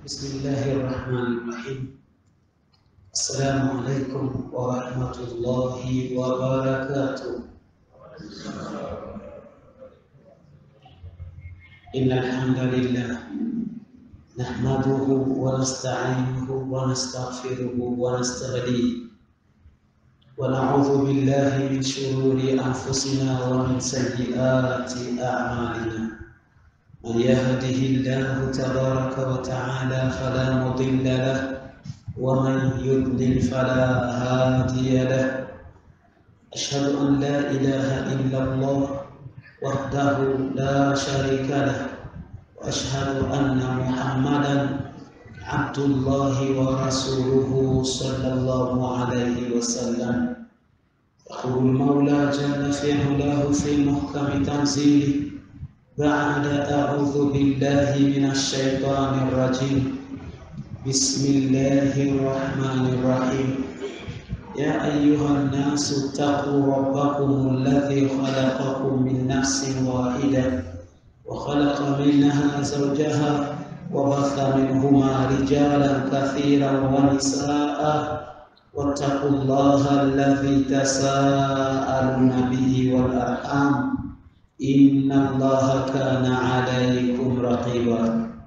بسم الله الرحمن الرحيم السلام عليكم ورحمة الله وبركاته إن الحمد لله نحمده ونستعينه ونستغفره ونستهديه ونعوذ بالله من شرور أنفسنا ومن سيئات أعمالنا من يهده الله تبارك وتعالى فلا مضل له ومن يضلل فلا هادي له أشهد أن لا إله إلا الله وحده لا شريك له وأشهد أن محمدا عبد الله ورسوله صلى الله عليه وسلم يقول المولى جل في علاه في محكم تنزيله بعد أعوذ بالله من الشيطان الرجيم بسم الله الرحمن الرحيم يا أيها الناس اتقوا ربكم الذي خلقكم من نفس واحدة وخلق منها زوجها وبث منهما رجالا كثيرا ونساء واتقوا الله الذي تساءلون به والأرحام إن الله كان عليكم رقيبا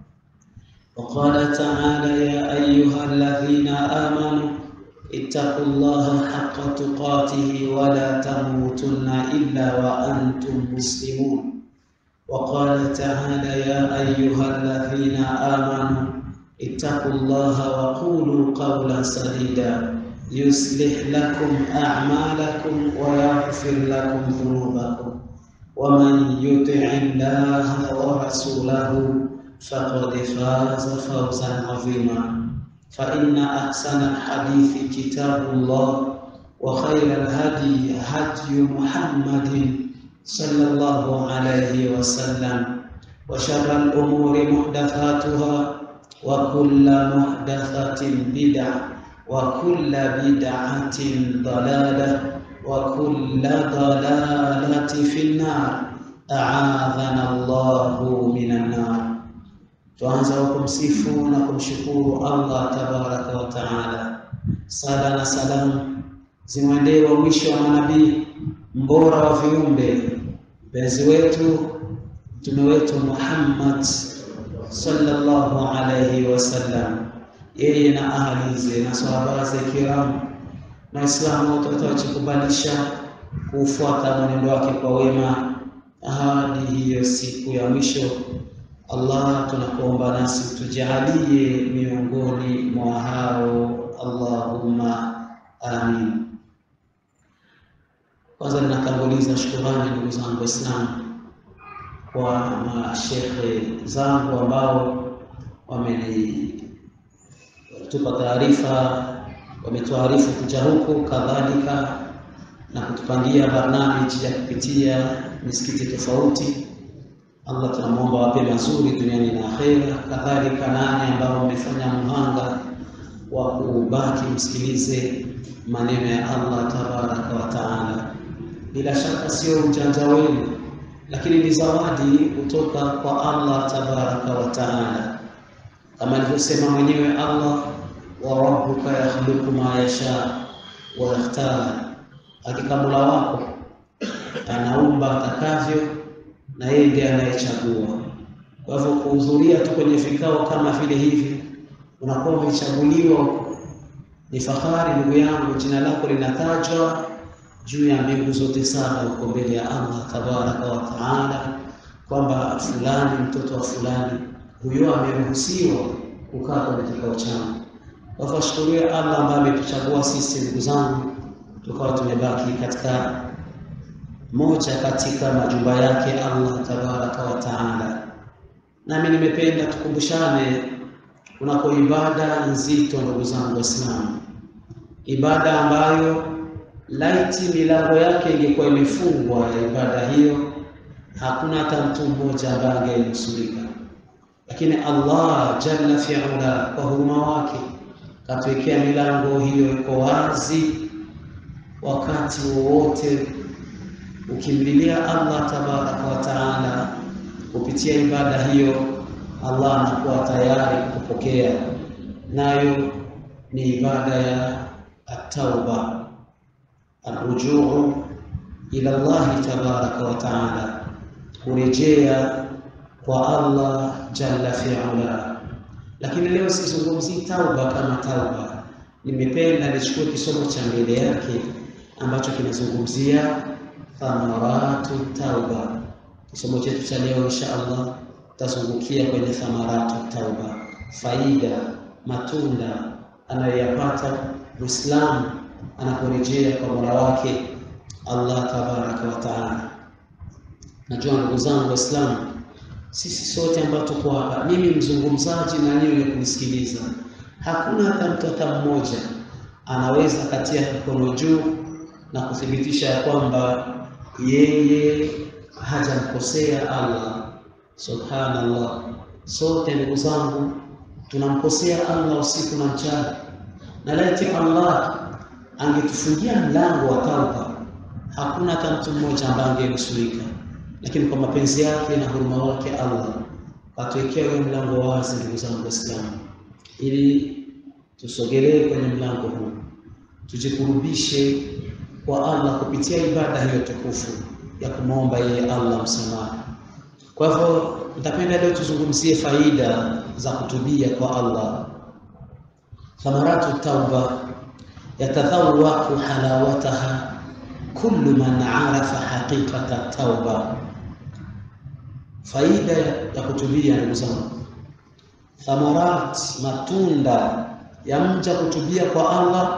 وقال تعالى يا أيها الذين آمنوا اتقوا الله حق تقاته ولا تموتن إلا وأنتم مسلمون وقال تعالى يا أيها الذين آمنوا اتقوا الله وقولوا قولا سديدا يصلح لكم أعمالكم ويغفر لكم ذنوبكم ومن يطع الله ورسوله فقد فاز فوزا عظيما فإن أحسن الحديث كتاب الله وخير الهدي هدي محمد صلى الله عليه وسلم وشر الأمور محدثاتها وكل محدثة بدعة وكل بدعة ضلالة وكل ضلالة في النار أعاذنا الله من النار tuanza kwa kumsifu na kumshukuru Allah tabaraka wa taala. Sala na salamu zimwendee wa mwisho wa manabii, mbora wa viumbe, mpenzi wetu, mtume wetu Muhammad sallallahu alayhi wasallam, yeye na ahalize na sahaba zake kiram na Waislamu wote watawachikubalisha kufuata mwenendo wake kwa wema hadi hiyo siku ya mwisho. Allah, tunakuomba nasi tujalie miongoni mwa hao, Allahumma amin. Kwanza ninatanguliza shukurani ndugu zangu Waislamu kwa mashekhe zangu ambao wamenitupa taarifa, wametuarifu kuja huku, kadhalika na kutupangia barnamiji ya kupitia misikiti tofauti Allah tunamwomba wape mazuri duniani na akhera. Kadhalika nani ambao wamefanya mhanga wa kubaki msikilize maneno ya Allah tabaraka wa taala. Bila shaka sio ujanja wenu, lakini ni zawadi kutoka kwa Allah tabaraka wa taala, kama alivyosema mwenyewe Allah, wa rabbuka yakhluqu ma yasha wa yakhtar, hakika Mola wako anaumba atakavyo na yeye ndiye anayechagua. Kwa hivyo kuhudhuria tu kwenye vikao kama vile hivi, unakuwa umechaguliwa, ni fahari ndugu yangu, jina lako linatajwa juu ya mbingu zote saba huko mbele ya Allah tabaraka wa taala, kwamba fulani mtoto wa fulani huyo ameruhusiwa kukaa kwenye kikao changu. Kwa hivyo ashukuriwe Allah ambaye ametuchagua sisi, ndugu zangu, tukawa tumebaki katika moja katika majumba yake Allah tabaraka wa taala. Nami nimependa tukumbushane kunako ibada nzito, ndugu zangu Waislamu, ibada ambayo laiti milango yake ingekuwa imefungwa ya ibada hiyo, hakuna hata mtu mmoja ambaye angenusurika, lakini Allah jalla fi'ala kwa huruma wake katuwekea milango hiyo iko wazi wakati wowote ukimlilia Allah tabaraka wa taala kupitia ibada hiyo Allah anakuwa tayari kupokea, nayo ni ibada ya at-tauba, arrujuu ila Allahi tabaraka wa taala, kurejea kwa Allah jalla fi'ala. Lakini leo sizungumzii tauba kama tauba, nimependa nichukue kisomo cha mbele yake ambacho kinazungumzia thamaratu tauba. Kisomo chetu cha leo insha Allah tutazungukia kwenye thamaratu tauba, faida, matunda anayoyapata Muislamu anaporejea kwa Mola wake Allah tabaraka wa taala. Najua ndugu zangu Waislamu, sisi sote ambao tuko hapa, mimi mzungumzaji na nyinyi wenye kunisikiliza, hakuna hata mtu hata mmoja anaweza katia mkono juu na kuthibitisha ya kwamba yeye hajamkosea Allah. Subhanallah, sote ndugu zangu tunamkosea Allah usiku na mchana, na laiti Allah angetufungia mlango wa tauba, hakuna hata mtu mmoja ambaye angenusurika, lakini kwa mapenzi yake na huruma wake Allah atuwekea huyo mlango wazi, ndugu zangu Waislamu, ili tusogelee kwenye mlango huu, tujikurubishe kwa Allah kupitia ibada hiyo tukufu ya kumwomba yeye Allah msamaha. Kwa hivyo nitapenda leo tuzungumzie faida za kutubia kwa Allah. Thamaratu tauba yatadhawaqu halawataha kullu man arafa haqiqata tauba. Faida ya kutubia, ndugu zangu, thamarat, matunda ya mja kutubia kwa Allah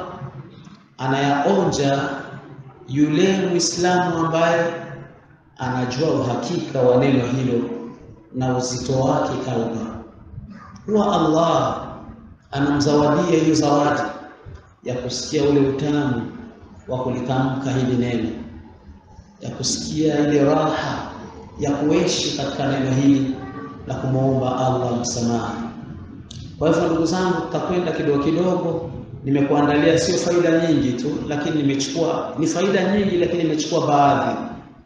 anayaonja yule Muislamu ambaye anajua uhakika wa neno hilo na uzito wake tauba. Huwa Allah anamzawadia hiyo zawadi ya kusikia ule utamu wa kulitamka hili neno, ya kusikia ile raha ya kuishi katika neno hili la kumwomba Allah msamaha. Kwa hivyo ndugu zangu, tutakwenda kidogo kidogo. Nimekuandalia sio faida nyingi tu, lakini nimechukua ni faida nyingi, lakini nimechukua baadhi.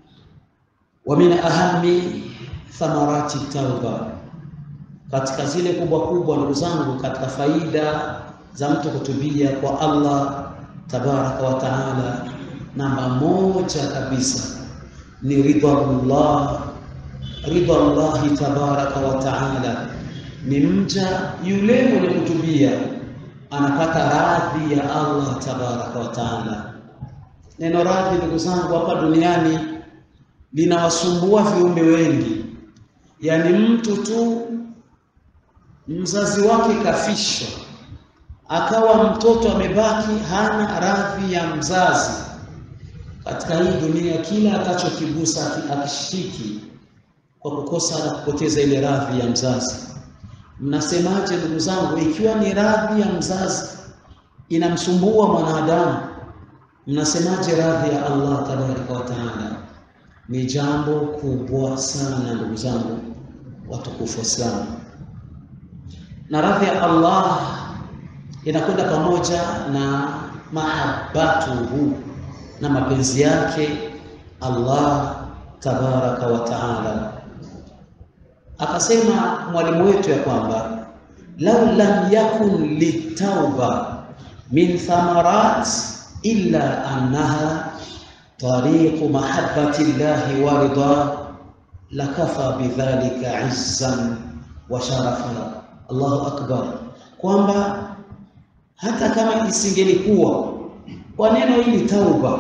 Wa min ahami thamarati tauba, katika zile kubwa kubwa, ndugu zangu, katika faida za mtu kutubia kwa Allah tabaraka wa taala, namba moja kabisa ni ridhallah, ridhallahi tabaraka wa taala, ni mja yule mwenye kutubia anapata radhi ya Allah tabaraka wa taala. Neno radhi, ndugu zangu, hapa duniani linawasumbua viumbe wengi, yaani mtu tu mzazi wake kafishwa, akawa mtoto amebaki hana radhi ya mzazi. Katika hii dunia, kila atachokigusa akishiki kwa kukosa na kupoteza ile radhi ya mzazi. Mnasemaje ndugu zangu, ikiwa ni radhi ya mzazi inamsumbua mwanadamu, mnasemaje radhi ya Allah tabaraka wa taala? Ni jambo kubwa sana ndugu zangu watukufu Waislamu, na radhi ya Allah inakwenda pamoja na mahabbatuhu, na mapenzi yake Allah tabaraka wa taala. Akasema mwalimu wetu ya kwamba lau lam yakun litauba min thamarat illa annaha tariqu mahabbati llahi wa ridha lakafa bidhalika izzan wa sharafa. Allahu akbar, kwamba hata kama isingelikuwa kwa neno hili tauba,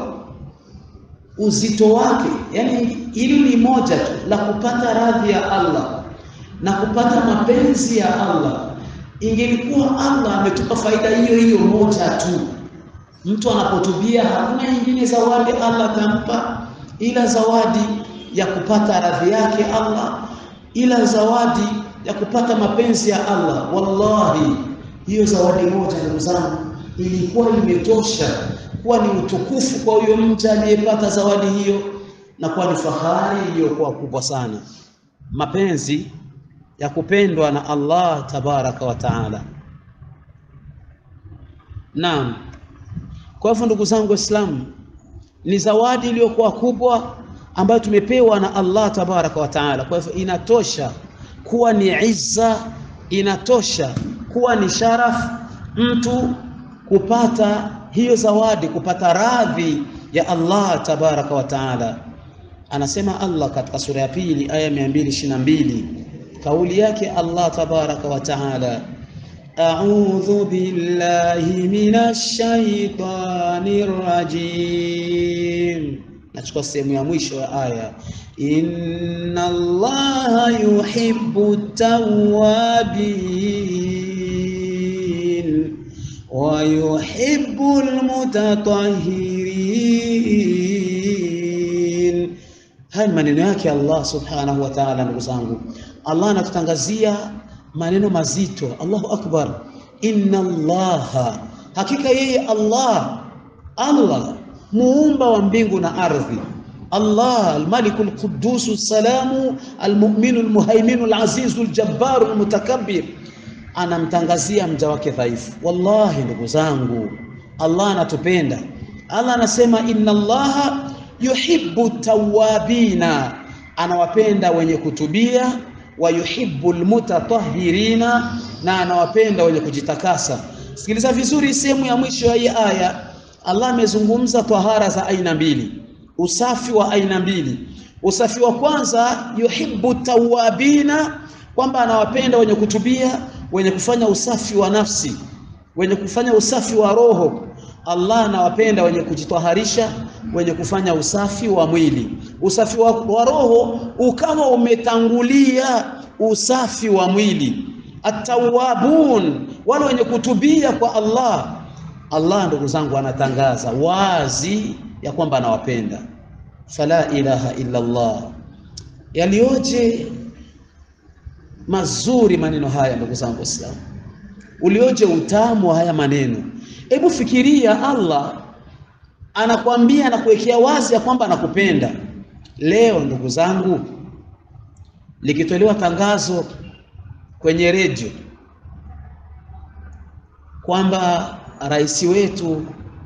uzito wake, yani hili ni moja tu la kupata radhi ya Allah na kupata mapenzi ya Allah. Ingelikuwa Allah ametupa faida hiyo hiyo moja tu, mtu anapotubia hakuna nyingine zawadi Allah atampa ila zawadi ya kupata radhi yake Allah, ila zawadi ya kupata mapenzi ya Allah. Wallahi, hiyo zawadi moja, ndugu zangu, ilikuwa imetosha kuwa ni utukufu kwa huyo mja aliyepata zawadi hiyo, na kuwa ni fahari iliyokuwa kubwa sana, mapenzi ya kupendwa na Allah tabaraka wa taala. Naam, kwa hivyo ndugu zangu Waislamu, ni zawadi iliyokuwa kubwa ambayo tumepewa na Allah tabaraka wa taala. Kwa hivyo inatosha kuwa ni izza, inatosha kuwa ni sharaf mtu kupata hiyo zawadi, kupata radhi ya Allah tabaraka wa taala. Anasema Allah katika sura ya pili aya 222 kauli yake Allah tabaraka wa taala A'udhu billahi minash shaitanir rajim. Nachukua sehemu ya mwisho ya aya, inna Allaha yuhibbu tawwabin wa yuhibbu almutatahhirin. Haya ni maneno yake Allah subhanahu wa ta'ala. Ndugu zangu, Allah anatutangazia maneno mazito. Allahu akbar, inna Allaha, hakika yeye Allah, Allah muumba wa mbingu na ardhi, Allah almaliku alqudusu salamu almu'minu almuhaiminu alazizu aljabbaru almutakabbir, anamtangazia mja wake dhaifu. Wallahi ndugu zangu, Allah anatupenda. Allah anasema inna Allaha yuhibbu tawabina, anawapenda wenye kutubia wa yuhibbu almutatahhirina, na anawapenda wenye kujitakasa. Sikiliza vizuri sehemu ya mwisho ya hii aya. Allah amezungumza tahara za aina mbili, usafi wa aina mbili. Usafi wa kwanza, yuhibbu tawabina, kwamba anawapenda wenye kutubia, wenye kufanya usafi wa nafsi, wenye kufanya usafi wa roho. Allah anawapenda wenye kujitaharisha, wenye kufanya usafi wa mwili. Usafi wa, wa roho ukawa umetangulia usafi wa mwili. Atawabun, wale wenye kutubia kwa Allah. Allah ndugu zangu, anatangaza wazi ya kwamba anawapenda. Fala ilaha illa Allah. Yalioje mazuri maneno haya ndugu zangu Waislamu, ulioje utamu wa haya maneno. Hebu fikiria, Allah anakwambia na kuwekea wazi ya kwamba anakupenda. Leo ndugu zangu, likitolewa tangazo kwenye redio kwamba rais wetu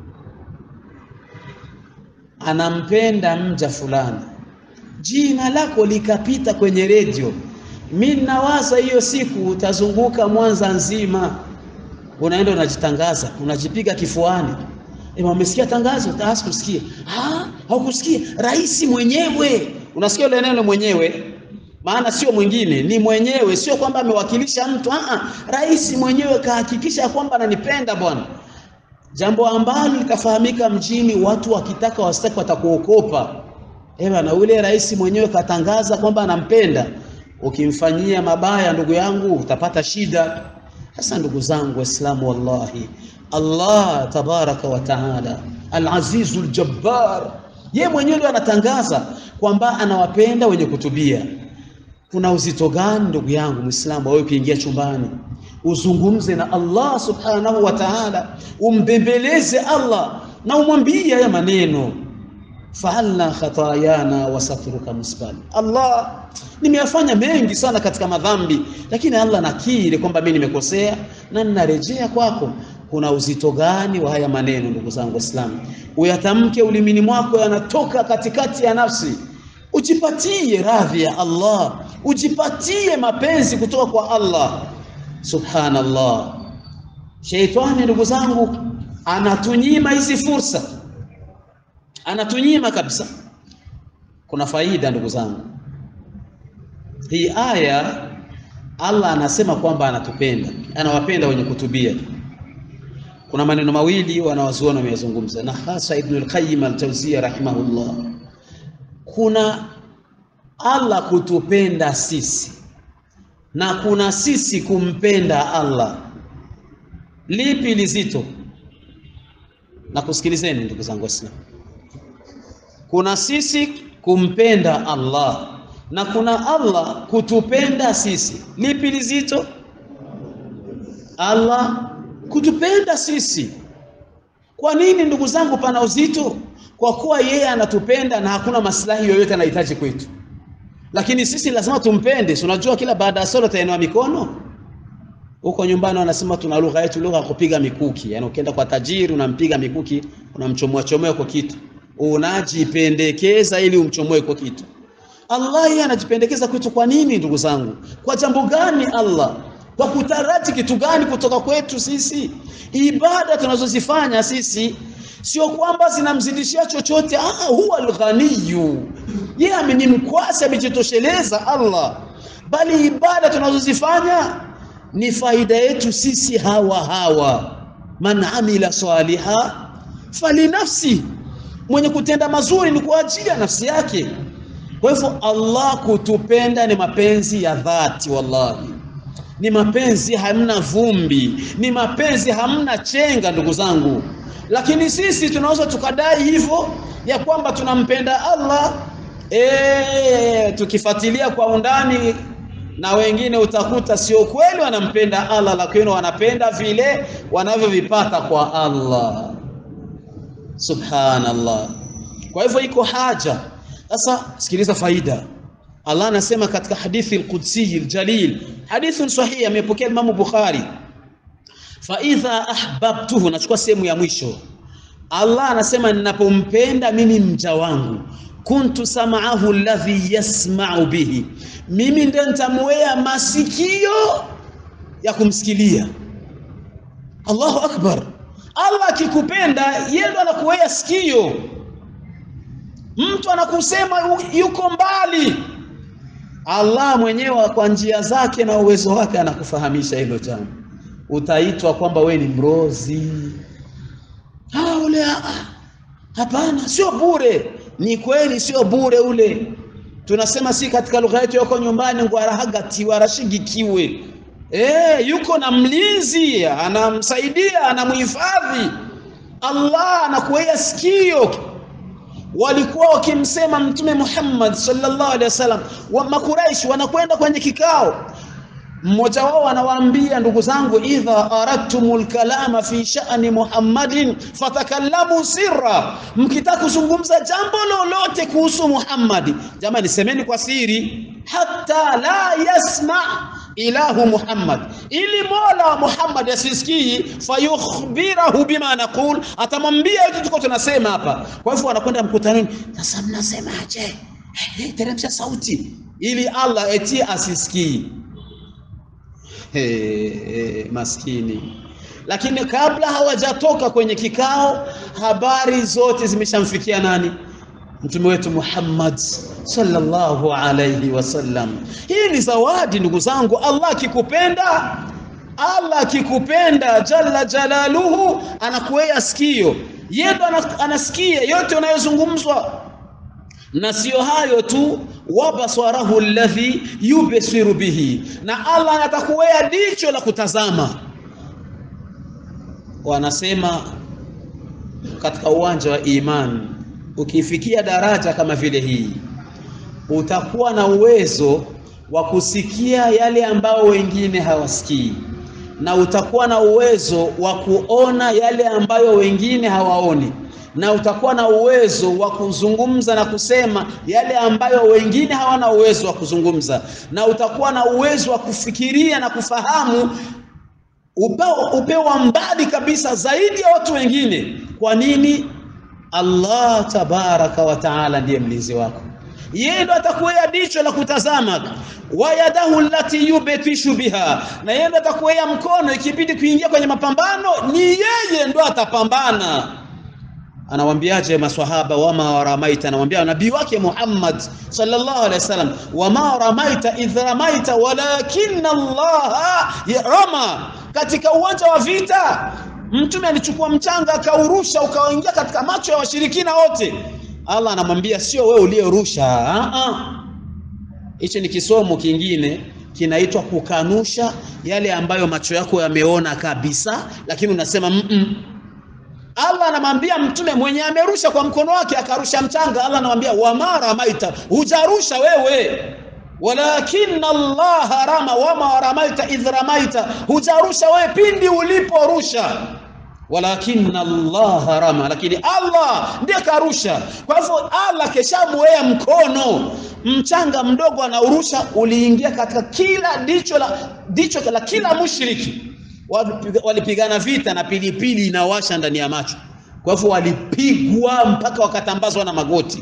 anampenda mja fulani, jina lako likapita kwenye redio, mi nawaza hiyo siku utazunguka Mwanza nzima, unaenda unajitangaza, unajipiga kifuani. Ema, umesikia tangazo? Taasi kusikia. Ah, haukusikia? Rais mwenyewe. Unasikia ile neno mwenyewe? Maana sio mwingine, ni mwenyewe, sio kwamba amewakilisha mtu. Ah, rais mwenyewe kahakikisha kwamba ananipenda bwana. Jambo ambalo likafahamika mjini, watu wakitaka wasitaki watakuokopa. Ewa, na ule rais mwenyewe katangaza kwamba anampenda. Ukimfanyia mabaya, ndugu yangu, utapata shida. Sasa ndugu zangu Waislamu, wallahi Allah tabaraka wa taala al-azizu al-jabbar, yeye mwenyewe ndio anatangaza kwamba anawapenda wenye kutubia. Kuna uzito gani ndugu yangu Muislamu, wewe ukiingia chumbani uzungumze na Allah subhanahu wa ta'ala, umbembeleze Allah na umwambie haya maneno, faalna khatayana wasatruka musbal. Allah, nimeyafanya mengi sana katika madhambi, lakini Allah nakiri kwamba mimi nimekosea na ninarejea kwako. Kuna uzito gani wa haya maneno ndugu zangu Waislamu? Uyatamke ulimini mwako, yanatoka katikati ya nafsi. Ujipatie radhi ya Allah, ujipatie mapenzi kutoka kwa Allah. Subhanallah, sheitani ndugu zangu anatunyima hizi fursa, anatunyima kabisa. Kuna faida ndugu zangu, hii aya Allah anasema kwamba anatupenda, anawapenda wenye kutubia. Kuna maneno mawili wanawazuoni wameyazungumza, na hasa Ibn al-Qayyim al-Jawziyya rahimahullah. Kuna Allah kutupenda sisi na kuna sisi kumpenda Allah. Lipi lizito? Na kusikilizeni ndugu zangu Waislamu, kuna sisi kumpenda Allah na kuna Allah kutupenda sisi. Lipi lizito? Allah kutupenda sisi. Kwa nini ndugu zangu pana uzito? Kwa kuwa yeye anatupenda na hakuna maslahi yoyote anahitaji kwetu, lakini sisi lazima tumpende. Si unajua kila baada ya sala utainua mikono huko nyumbani, wanasema tuna lugha yetu, lugha ya kupiga mikuki. Yani ukienda kwa tajiri unampiga mikuki, unamchomoa chomoa kwa kitu, unajipendekeza ili umchomoe kwa kitu Allah yeye anajipendekeza kwetu. Kwa nini ndugu zangu? Kwa jambo gani Allah? Kwa kutaraji kitu gani kutoka kwetu sisi? Ibada tunazozifanya sisi sio kwamba zinamzidishia chochote. Ah, huwa alghaniyu, yeye amenimkwasi, amejitosheleza Allah, bali ibada tunazozifanya ni faida yetu sisi hawa hawa. Man amila saliha falinafsi, mwenye kutenda mazuri ni kwa ajili ya nafsi yake. Kwa hivyo Allah kutupenda ni mapenzi ya dhati, wallahi ni mapenzi hamna vumbi, ni mapenzi hamna chenga, ndugu zangu. Lakini sisi tunaweza tukadai hivyo ya kwamba tunampenda Allah e, tukifuatilia kwa undani na wengine utakuta sio kweli wanampenda Allah, lakini wanapenda vile wanavyovipata kwa Allah. Subhanallah. Kwa hivyo iko haja sasa. Sikiliza faida. Allah anasema katika hadithi al-Qudsi al-Jalil, hadithun sahih, amepokea Imam Bukhari, fa idha ahbabtuhu, nachukua sehemu ya mwisho. Allah anasema ninapompenda mimi mja wangu kuntu sam'ahu alladhi yasma'u bihi, mimi ndio nitamwea masikio ya kumsikilia. Allahu akbar! Allah akikupenda yeye ndo anakuwea sikio. Mtu anakusema yuko mbali, Allah mwenyewe kwa njia zake na uwezo wake anakufahamisha hilo jambo. Utaitwa kwamba we ni mrozi. Ah, ule hapana, sio bure. Ni kweli sio bure ule. Tunasema si katika lugha yetu yuko nyumbani ngwarahagati warashigikiwe. Eh, yuko na mlinzi, anamsaidia, anamhifadhi. Allah anakuwea sikio. Walikuwa wakimsema Mtume Muhammad sallallahu alaihi wasallam, wa Makuraishi wanakwenda kwenye kikao mmoja wao anawaambia ndugu zangu, idha aradtumul kalama fi sha'ni Muhammadin fatakallamu sirra, mkitaka kuzungumza jambo lolote kuhusu Muhammadi, jamani, semeni kwa siri, hatta la yasma ilahu Muhammad, ili mola wa Muhammad asisikii, fayukhbirahu bima naqul, atamwambia yote tuko tunasema hapa. Kwa hivyo wanakwenda mkutanoni, sasa mnasemaje? Hey, teremsha sauti ili Allah eti asisikii. Hey, hey, maskini. Lakini kabla hawajatoka kwenye kikao, habari zote zimeshamfikia nani? Mtume wetu Muhammad sallallahu alayhi wasallam. Hii ni zawadi ndugu zangu. Allah akikupenda, Allah akikupenda jalla jalaluhu, anakuwea sikio, yeye ndo anasikia yote unayozungumzwa na sio hayo tu, wabasarahu alladhi yubsiru bihi, na Allah anatakuwea jicho la kutazama. Wanasema katika uwanja wa imani, ukifikia daraja kama vile hii, utakuwa na uwezo wa kusikia yale ambayo wengine hawasikii, na utakuwa na uwezo wa kuona yale ambayo wengine hawaoni na utakuwa na uwezo wa kuzungumza na kusema yale ambayo wengine hawana uwezo wa kuzungumza, na utakuwa na uwezo wa kufikiria na kufahamu upeo, upeo wa mbali kabisa zaidi ya watu wengine. Kwa nini? Allah tabaraka wa taala ndiye mlinzi wako, yeye ndo atakuwea jicho la kutazama, wa yadahu allati yubtishu biha, na yeye ndo atakuwea mkono, ikibidi kuingia kwenye mapambano ni yeye ndo atapambana anawambiaje maswahaba, wama ramaita, anawambia nabii wake Muhammad sallallahu alaihi wasallam, wama ramaita idh ramaita walakinna Allah rama. Katika uwanja wa vita mtume alichukua mchanga akaurusha ukaingia katika macho ya washirikina wote. Allah anamwambia sio wewe uliyerusha. Hicho ni kisomo kingine kinaitwa kukanusha yale ambayo macho yako yameona kabisa, lakini unasema mm -mm. Allah anamwambia mtume mwenye amerusha kwa mkono wake akarusha mchanga, Allah anamwambia wama ramaita, hujarusha wewe, walakinna Allah rama, wama ramaita idh ramaita, hujarusha wewe pindi uliporusha, walakinna Allah rama, lakini Allah ndiye karusha. Kwa hivyo Allah keshamwea mkono, mchanga mdogo anaurusha, uliingia katika kila dicho la, dicho la kila mushriki walipigana vita na pilipili inawasha ndani ya macho. Kwa hivyo walipigwa mpaka wakatambazwa na magoti.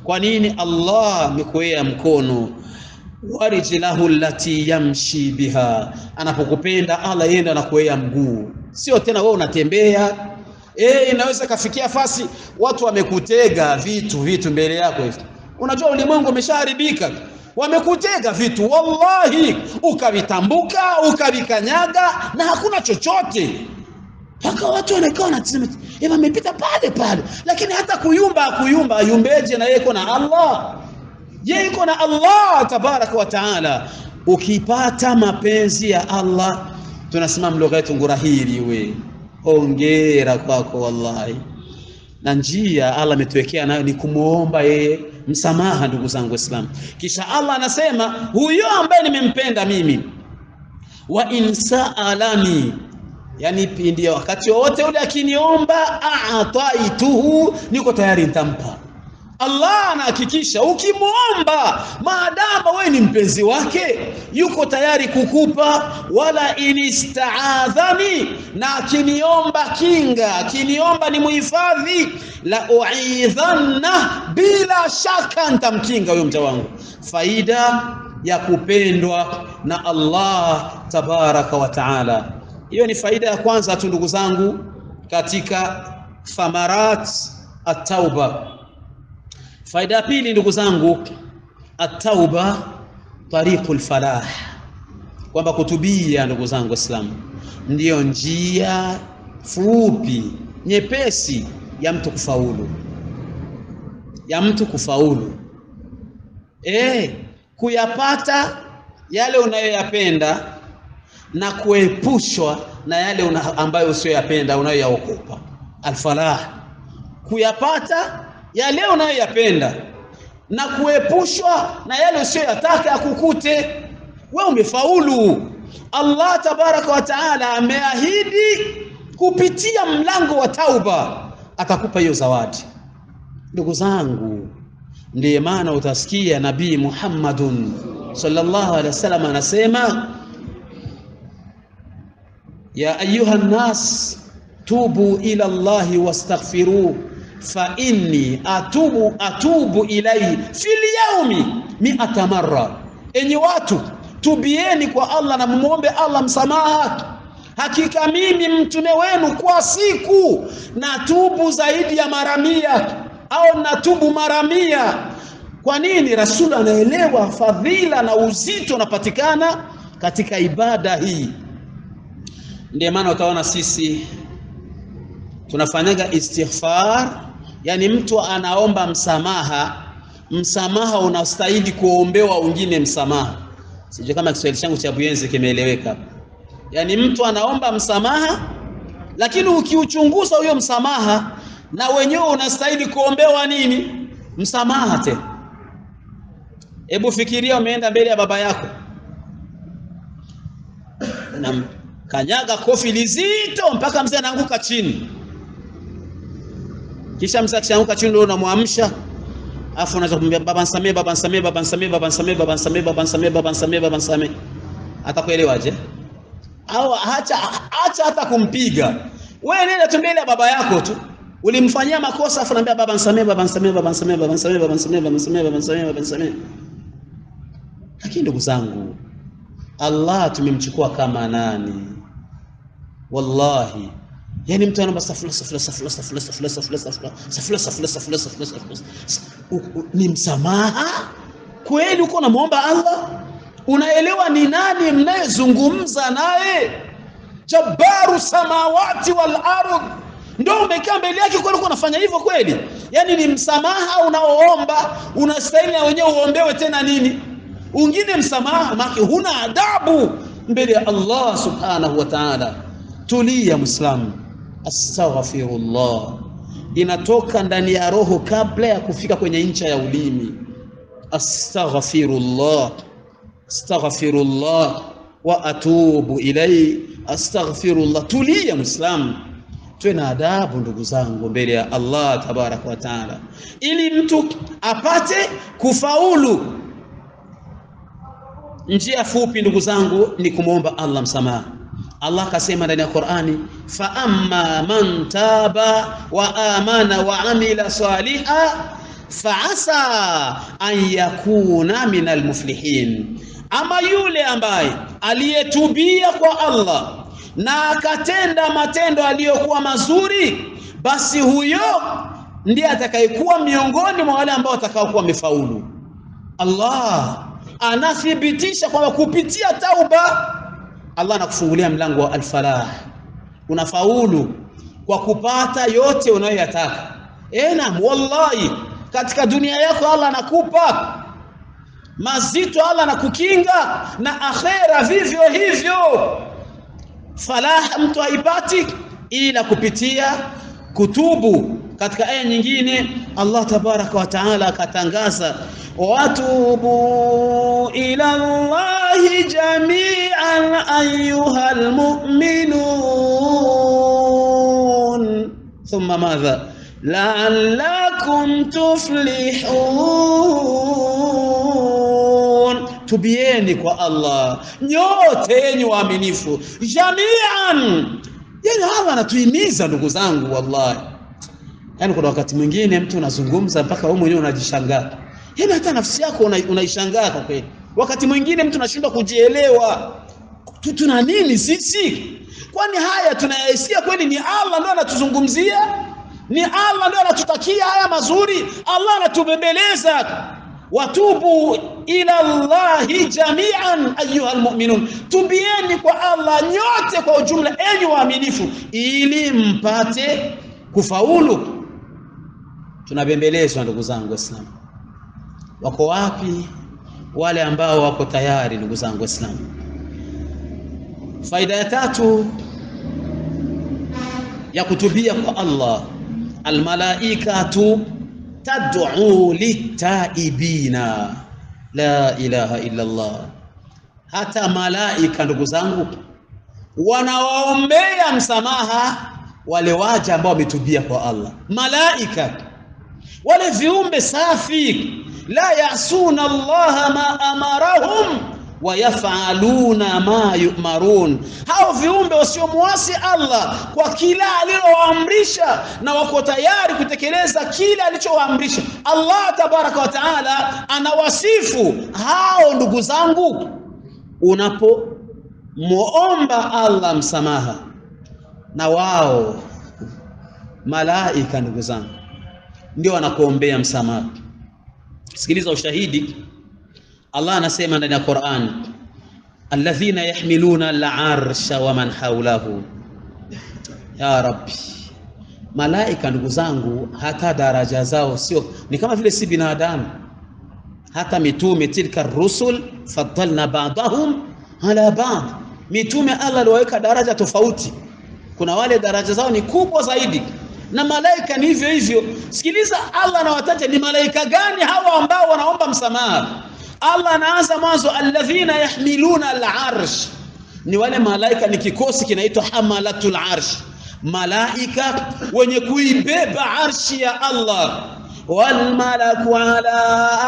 Kwa nini? Allah amekuwea mkono warijlahu allati yamshi biha, anapokupenda Allah yeye ndo anakuwea mguu, sio tena wewe unatembea. Eh, inaweza kafikia fasi watu wamekutega vitu vitu mbele yako hivi. Unajua ulimwengu umeshaharibika, wamekutega vitu wallahi, ukavitambuka ukavikanyaga na hakuna chochote mpaka watu wanakaa wanasema eva amepita pale pale, lakini hata kuyumba kuyumba ayumbeje? Na yeye iko na Allah, yeye iko na Allah tabaraka wa taala. Ukipata mapenzi ya Allah, tunasema mlugha yetu ngurahiri, we hongera kwako wallahi. Na njia Allah ametuwekea nayo ni kumwomba yeye msamaha, ndugu zangu Waislamu. Kisha Allah anasema huyo ambaye nimempenda mimi, wa insaalani yani pindi wakati wowote ule akiniomba, ataituhu, niko tayari nitampa. Allah anahakikisha ukimwomba, maadama wewe ni mpenzi wake, yuko tayari kukupa. Wala inistaadhani, na akiniomba kinga, akiniomba ni muhifadhi, la uidhanna, bila shaka nitamkinga huyo mja wangu. Faida ya kupendwa na Allah tabaraka wa taala. Hiyo ni faida ya kwanza tu ndugu zangu, katika thamarat at-tauba. Faida ya pili ndugu zangu, at-tauba tariqul falah, kwamba kutubia ndugu zangu Waislamu ndiyo njia fupi nyepesi ya mtu kufaulu, ya mtu kufaulu, eh, kuyapata yale unayoyapenda na kuepushwa na yale una, ambayo usiyoyapenda unayoyaokopa. Alfalah, kuyapata yale unayoyapenda na kuepushwa na yale usiyoyataka akukute. We umefaulu. Allah tabaraka wa taala ameahidi kupitia mlango wa tauba atakupa hiyo zawadi. Ndugu zangu, ndiye maana utasikia Nabii Muhammadun sallallahu alaihi wasallam anasema ya ayuha nnas tubu ila Allahi wastaghfiruh fa inni atubu atubu ilaihi fil yaumi mi'ata marra, enyi watu tubieni kwa Allah na mumwombe Allah msamaha, hakika mimi mtume wenu kwa siku natubu zaidi ya mara mia au natubu mara mia. Kwa nini? Rasulu anaelewa fadhila na uzito unapatikana katika ibada hii. Ndiyo maana utaona sisi tunafanyaga istighfar, yani mtu anaomba msamaha, msamaha unastahili kuombewa wengine msamaha. Sijui kama Kiswahili changu cha Buyenzi kimeeleweka. Yani mtu anaomba msamaha, lakini ukiuchunguza huyo msamaha na wenyewe unastahili kuombewa nini? Msamaha tena. Hebu fikiria, umeenda mbele ya baba yako na kanyaga kofi lizito mpaka mzee anaanguka chini, kisha mzee akishaanguka chini ndio unamwamsha, afu unaweza kumwambia baba nisamee, baba nisamee, baba nisamee, baba nisamee, baba nisamee, baba nisamee, baba nisamee, baba nisamee. Atakuelewaje? Au acha acha hata kumpiga wewe, nenda tu mbele ya baba yako tu, ulimfanyia makosa, afu naambia baba nisamee, baba nisamee, baba nisamee, baba nisamee, baba nisamee, baba nisamee, baba nisamee, baba nisamee. Lakini ndugu zangu, Allah tumemchukua kama nani? Wallahi, yani mtu anaomba safula safula safula safula safula safula safula safula safula safula safula safula, ni msamaha kweli? Uko unamwomba Allah, unaelewa ni nani mnayezungumza naye? Jabbaru samawati wal ardh, ndio umekaa mbele yake kweli? Uko unafanya hivyo kweli? Yani ni msamaha unaoomba, unastahili na wenyewe uombewe tena nini ungine msamaha, maki huna adabu mbele ya Allah subhanahu wa ta'ala. Tulia Muislamu, astaghfirullah inatoka ndani ya roho kabla ya kufika kwenye ncha ya ulimi. Astaghfirullah, astaghfirullah wa atubu ilai, astaghfirullah. Tulia Muislamu, tuwe na adabu ndugu zangu mbele ya Allah tabaraka wa taala, ili mtu apate kufaulu. Njia fupi ndugu zangu ni kumwomba Allah msamaha. Allah akasema ndani ya Qur'ani, fa amma man taba wa amana wa amila saliha faasa an yakuna min almuflihin, ama yule ambaye aliyetubia kwa Allah na akatenda matendo aliyokuwa mazuri, basi huyo ndiye atakayekuwa miongoni mwa wale ambao watakaokuwa wamefaulu. Allah anathibitisha kwamba kupitia tauba Allah anakufungulia mlango wa alfalah, unafaulu kwa kupata yote unayoyataka. Eh, naam, wallahi katika dunia yako Allah anakupa mazito, Allah anakukinga na akhera vivyo hivyo. Falah mtu haipati ila kupitia kutubu. Katika aya nyingine Allah tabaraka wa taala akatangaza watubu ila Allahi jami'an ayyuhal mu'minun thumma madha la'allakum tuflihun, tubieni kwa Allah nyote yenye waaminifu jami'an. Yani Allah anatuhimiza ndugu zangu, wallahi Yaani kuna wakati mwingine mtu unazungumza mpaka wewe mwenyewe unajishangaa. Yaani hata nafsi yako unaishangaa una kwa kweli. Wakati mwingine mtu anashindwa kujielewa. Tuna nini sisi? Kwani haya tunayasikia kweli ni Allah ndo anatuzungumzia? Ni Allah ndo anatutakia haya mazuri? Allah anatubembeleza. Watubu ila Allahi jami'an ayyuhal mu'minun, tubieni kwa Allah nyote kwa ujumla, enyi waaminifu, ili mpate kufaulu. Tunabembelezwa ndugu zangu Waislamu. Wako wapi wale ambao wako tayari? Ndugu zangu Waislamu, faida ya tatu ya kutubia kwa Allah, almalaikatu tad'u litaibina, la ilaha illa Allah. Hata malaika ndugu zangu wanawaombea msamaha wale waja ambao wametubia kwa Allah. Malaika wale viumbe safi, la yasuna Allah ma amarahum wa yafaluna ma yumarun, hao viumbe wasiomwasi Allah kwa kila alilowaamrisha na wako tayari kutekeleza kila alichowaamrisha. Allah tabaraka wa taala anawasifu hao. Ndugu zangu, unapomwomba Allah msamaha na wao malaika ndugu zangu ndio wanakuombea msamaha. Sikiliza ushahidi. Allah anasema ndani ya Qur'an, alladhina yahmiluna al-arsha wa man hawlahu. Ya Rabbi, malaika ndugu zangu, hata daraja zao sio ni kama vile si binadamu. Hata mitume, tilka rusul faddalna ba'dahum ala ba'd, mitume Allah aliwaweka daraja tofauti kuna wale daraja zao ni kubwa zaidi, na malaika ni hivyo hivyo. Sikiliza, Allah anawataja ni malaika gani hawa ambao wanaomba msamaha. Allah anaanza mwanzo, alladhina yahmiluna al-arsh, ni wale malaika, ni kikosi kinaitwa hamalatul arsh, malaika wenye kuibeba arshi ya Allah. walmalaku ala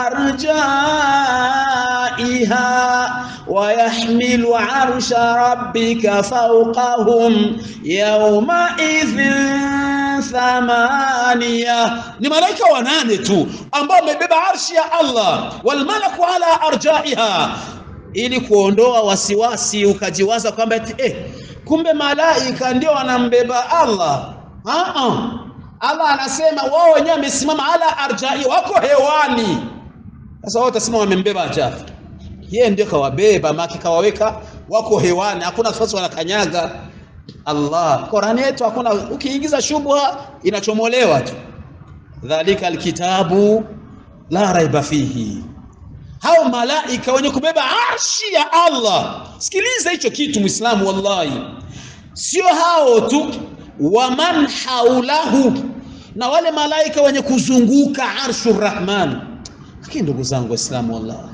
arjaiha wayahmilu arsha rabbika fawqahum yawma idhin thamania, ni malaika wanane tu ambao wamebeba arshi ya Allah. Walmalaku ala arjaiha, ili kuondoa wasiwasi ukajiwaza kwamba eh, kumbe malaika ndio wanambeba Allah. Aa, Allah anasema wao wenyewe wamesimama ala arjai, wako hewani. Sasa wao utasema wamembeba ajabu, yeye ndio kawabeba, maki kawaweka, wako hewani, hakuna nafasi wanakanyaga. Allah, Qur'ani yetu hakuna, ukiingiza shubha inachomolewa tu. Dhalika alkitabu la raiba fihi, hao malaika wenye kubeba arshi ya Allah. Sikiliza hicho kitu Muislamu, wallahi, sio hao tu, waman haulahu, na wale malaika wenye kuzunguka arshu rahman. Lakini ndugu zangu Waislamu, wallahi,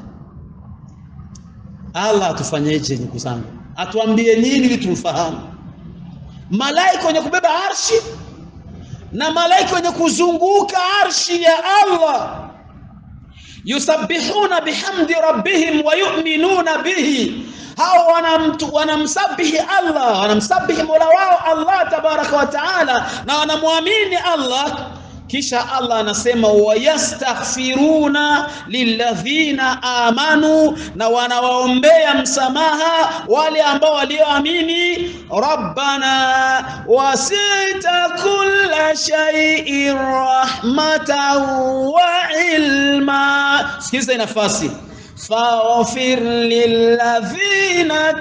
Allah atufanyeje? Ndugu zangu, atuambie nini ili tumfahamu? Malaika wenye kubeba arshi na malaika wenye kuzunguka arshi ya Allah yusabbihuna bihamdi rabbihim wa yu'minuna bihi, hao wanamtu wanamsabihi Allah, wanamsabihi mola wao Allah tabaraka wa taala, na wanamwamini Allah kisha Allah anasema wayastaghfiruna lilladhina amanu, na wanawaombea msamaha wale ambao walioamini. Rabbana wasita kulla shay'in rahmatan wa ilma. Sikiza nafasi faghfir lilladhina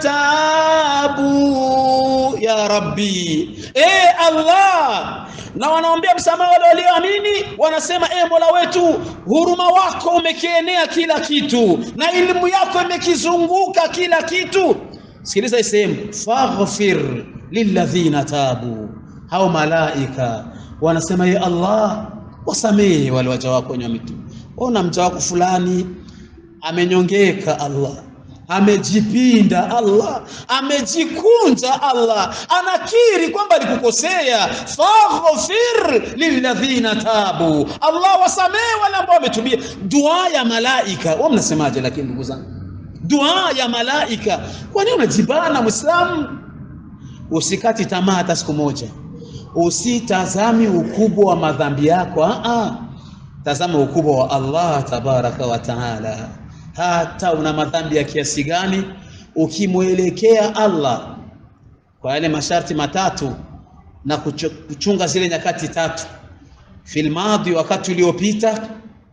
tabu ya rabbi, e Allah na wanaombea msamaha wale walioamini, wanasema e Mola wetu, huruma wako umekienea kila kitu na elimu yako imekizunguka kila kitu. Sikiliza hii sehemu, faghfir lilladhina tabu, hao malaika wanasema ye Allah, wasamehe wale waja wako wenye wametubu. Ona mja wako fulani amenyongeka, Allah amejipinda Allah, amejikunja Allah, anakiri kwamba alikukosea. faghfir lilladhina tabu, Allah wasamehe wale ambao wametubia. Dua ya malaika, wao mnasemaje? Lakini ndugu zangu, dua ya malaika, kwa nini unajibana Muislamu? Usikati tamaa hata siku moja, usitazami ukubwa wa madhambi yako. Aa, tazama ukubwa wa Allah tabaraka wa taala hata una madhambi ya kiasi gani, ukimwelekea Allah kwa yale masharti matatu na kuchunga zile nyakati tatu, fil madhi, wakati uliopita,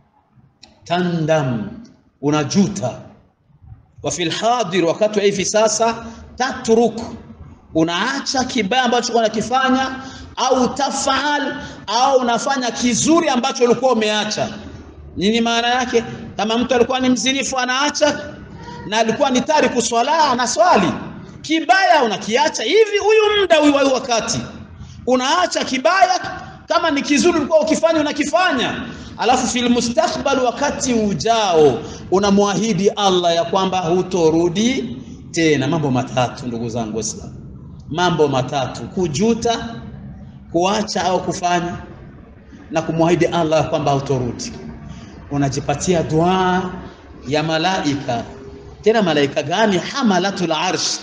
tandam, unajuta, wa fil hadir, wakati wa hivi sasa, tatruk, unaacha kibaya ambacho unakifanya, au tafaal, au unafanya kizuri ambacho ulikuwa umeacha. Nini maana yake? Kama mtu alikuwa ni mzinifu anaacha, na alikuwa ni tariku swala anaswali, kibaya unakiacha hivi, huyu muda huyu wakati unaacha kibaya, kama ni kizuri ulikuwa ukifanya unakifanya, alafu fil mustakbal, wakati ujao unamwahidi Allah ya kwamba hutorudi tena. Mambo matatu ndugu zangu Waislamu, mambo matatu: kujuta, kuacha au kufanya, na kumwahidi Allah ya kwamba hutorudi unajipatia dua ya malaika. Tena malaika gani? Hamalatul arsh.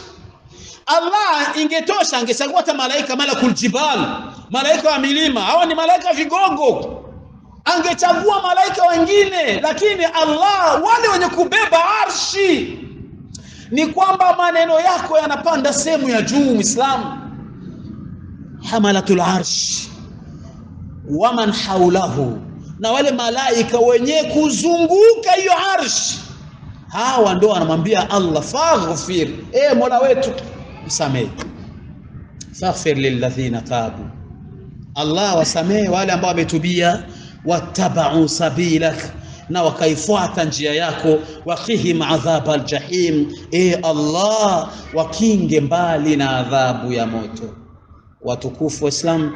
Allah ingetosha angechagua hata malaika malakul jibal, malaika wa milima. Hawa ni malaika vigogo, angechagua malaika wengine, lakini Allah, wale wenye kubeba arshi, ni kwamba maneno yako yanapanda sehemu ya juu. Muislamu, hamalatul arsh waman haulahu na wale malaika wenye kuzunguka hiyo arsh, hawa ndo wanamwambia Allah faghfir, e Mola wetu msamehe. Faghfir lilladhina tabu, Allah wasamehe wale ambao wametubia, wattabau sabilak, na wakaifuata njia yako, waqihim adhab aljahim, e Allah wakinge mbali na adhabu ya moto. Watukufu Waislamu,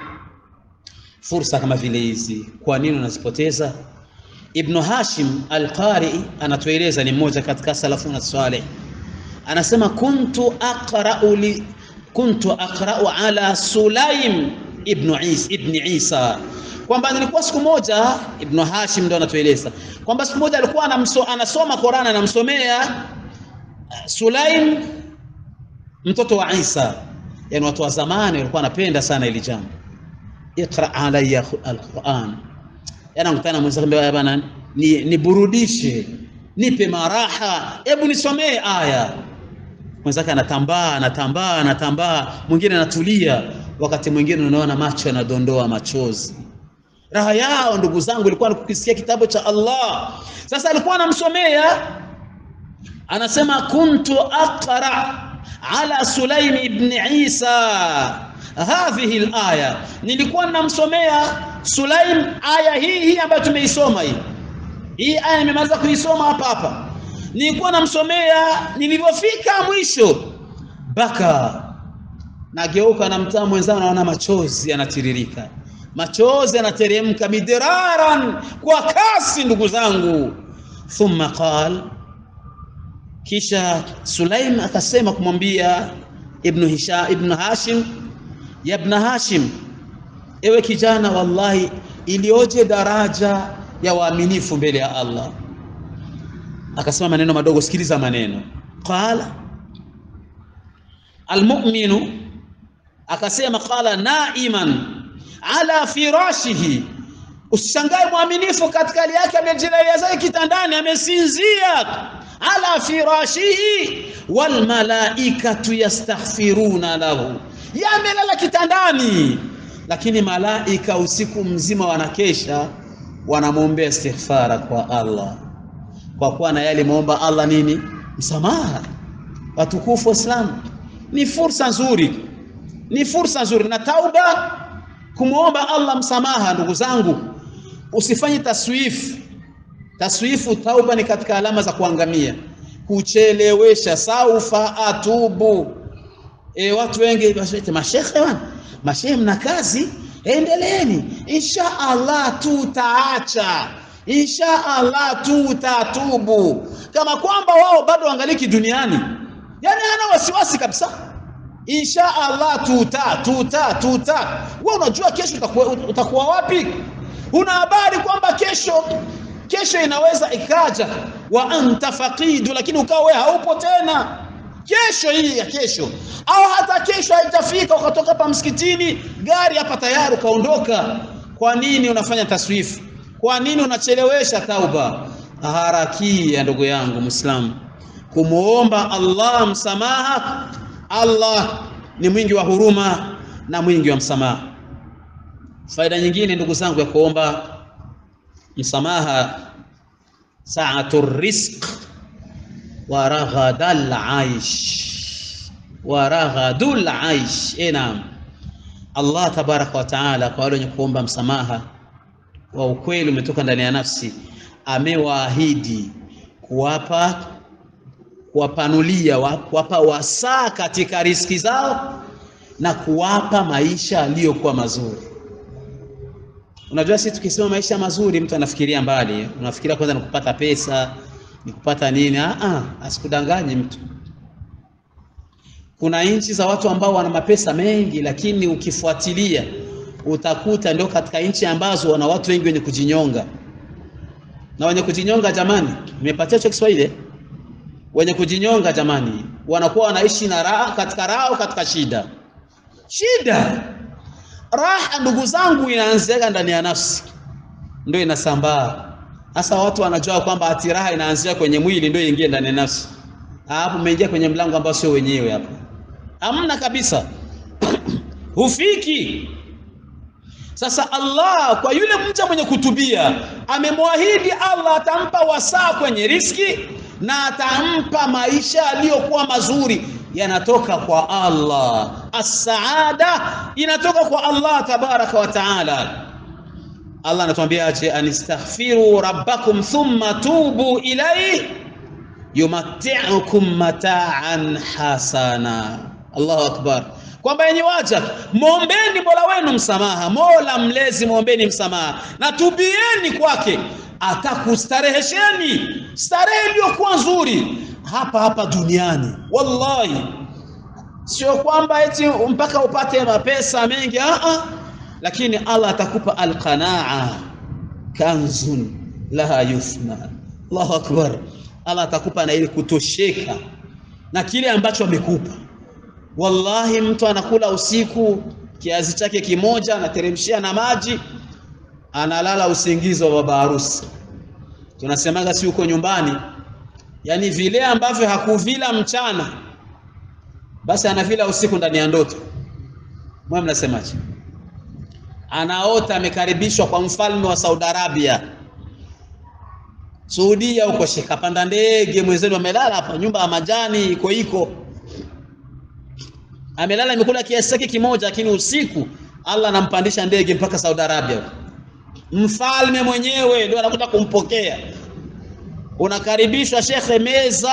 fursa kama vile hizi kwa nini unazipoteza? Ibnu Hashim Al-Qari anatueleza, ni mmoja katika salafuna salih, anasema kuntu aqra'u li kuntu aqra'u ala Sulaim ibn Isa ibn Isa, kwamba nilikuwa siku moja, Ibnu Hashim ndo anatueleza kwamba siku moja alikuwa anamso, anasoma Qur'an, anamsomea Sulaim mtoto wa Isa. Yani watu wa zamani walikuwa wanapenda sana ili jambo Iqra alayya alquran, yana mkutana mwenzake bana, ni niburudishe, nipe maraha, hebu nisomee aya. Mwenzake anatambaa anatambaa anatambaa, mwingine anatulia, wakati mwingine unaona macho yanadondoa machozi. Raha yao ndugu zangu ilikuwa ni kukisikia kitabu cha Allah. Sasa alikuwa anamsomea, anasema kuntu aqra ala Sulaim ibn Isa hadhihi alaya, nilikuwa ninamsomea Sulaim aya hii hii ambayo tumeisoma hii hii aya nimemaliza kuisoma hapa hapa, nilikuwa namsomea. Nilivyofika mwisho, baka nageuka, namtaa mwenzangu, naona machozi yanatiririka, machozi yanateremka midiraran, kwa kasi, ndugu zangu. Thumma qal, kisha Sulaim akasema kumwambia Ibn Hisham, Ibn Hashim ya Ibn Hashim, ewe kijana, wallahi ilioje daraja ya waaminifu mbele ya Allah. Akasema maneno madogo, sikiliza maneno. Qala almu'minu, akasema qala naiman ala firashihi Usishangae mwaminifu katika hali yake amejilalia zake kitandani, amesinzia ala firashihi wal malaikatu yastaghfiruna lahu, yamelala kitandani, lakini malaika usiku mzima wanakesha wanamwombea istighfara kwa Allah, kwa kuwa na yale muomba Allah nini? Msamaha. Watukufu Waislamu, ni fursa nzuri, ni fursa nzuri na tauba, kumwomba Allah msamaha. Ndugu zangu, usifanye taswifu. Taswifu tauba ni katika alama za kuangamia, kuchelewesha. Saufa atubu. E, watu wengi mashekhe wana mashehe, mna kazi, endeleeni, insha Allah tutaacha, insha Allah tutatubu, kama kwamba wao bado wangaliki duniani. Yani hana wasiwasi kabisa, insha Allah tuta tuta tuta. Wewe unajua kesho utakuwa, utakuwa wapi? Una habari kwamba kesho kesho inaweza ikaja wa anta faqidu, lakini ukawa wewe haupo tena kesho hii ya kesho, au hata kesho haitafika, ukatoka hapa msikitini, gari hapa tayari ukaondoka. Kwa nini unafanya taswifu? Kwa nini unachelewesha tauba? Harakia ndugu yangu Muislamu, kumuomba Allah msamaha. Allah ni mwingi wa huruma na mwingi wa msamaha. Faida nyingine ndugu zangu ya kuomba msamaha, saatu rizq wa raghadal aish wa raghadul aish. E, naam, Allah tabaraka wa taala kwa wale wenye kuomba msamaha wa ukweli umetoka ndani ya nafsi, amewaahidi kuwapa kuwapanulia, kuwapa wasaa katika riski zao na kuwapa maisha aliyokuwa mazuri. Unajua, sisi tukisema maisha mazuri, mtu anafikiria mbali, unafikiria kwanza ni kupata pesa, ni kupata nini? Ah, ah, asikudanganye mtu. Kuna nchi za watu ambao wana mapesa mengi, lakini ukifuatilia utakuta ndio katika nchi ambazo wana watu wengi wenye kujinyonga. Na wenye kujinyonga, jamani, nimepatia hicho Kiswahili wenye kujinyonga jamani, wanakuwa wanaishi na raha katika raha au katika shida. Shida, raha ndugu zangu, inaanzia ndani ya nafsi, ndio inasambaa. Sasa watu wanajua kwamba ati raha inaanzia kwenye mwili, ndio ingie ndani ya nafsi. Hapo umeingia kwenye mlango ambao sio wenyewe, hapo hamna kabisa hufiki. Sasa Allah kwa yule mja mwenye kutubia amemwahidi Allah atampa wasaa kwenye riski na atampa maisha aliyokuwa mazuri, yanatoka kwa Allah. As-saada inatoka kwa Allah tabaraka wa taala. Allah anatuambia aje, anistaghfiru rabbakum thumma tubu ilayhi yumatti'ukum mata'an hasana. Allahu akbar, kwamba yenye waja mwombeni mola wenu msamaha, mola mlezi mwombeni msamaha na tubieni kwake atakustarehesheni starehe iliyokuwa nzuri hapa hapa duniani. Wallahi, sio kwamba eti mpaka upate mapesa mengi a, lakini Allah atakupa alqanaa, kanzun laha yufna. Allahu akbar, Allah atakupa na ile kutosheka na kile ambacho amekupa. Wallahi, mtu anakula usiku kiazi chake kimoja, anateremshia na maji analala usingizi wa baba harusi. Tunasemaga si uko nyumbani, yaani vile ambavyo hakuvila mchana, basi anavila usiku ndani ya ndoto. Mwe mnasemaje? Anaota amekaribishwa kwa mfalme wa Saudi Arabia, Saudia huko, shikapanda ndege, mwenzenu amelala hapa, nyumba ya majani iko iko, amelala imekula kiasi chake kimoja, lakini usiku Allah anampandisha ndege mpaka Saudi Arabia mfalme mwenyewe ndio anakuja kumpokea. Unakaribishwa shekhe, meza,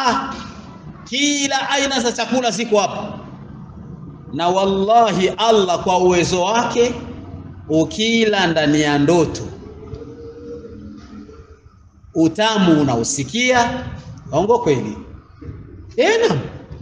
kila aina za chakula ziko hapa, na wallahi Allah kwa uwezo wake, ukila ndani ya ndoto utamu unausikia. Ongo kweli? Ena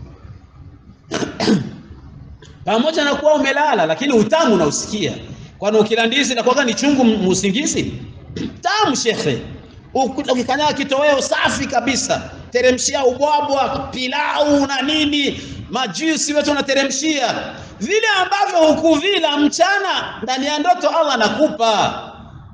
pamoja na kuwa umelala, lakini utamu unausikia kwani ukila ndizi inakuwa ni chungu musingizi tamu shekhe. Ukikanyaga kitoweo safi kabisa, teremshia ubwabwa, pilau na nini, majusi wetu unateremshia vile ambavyo hukuvila mchana, ndani ya ndoto Allah anakupa.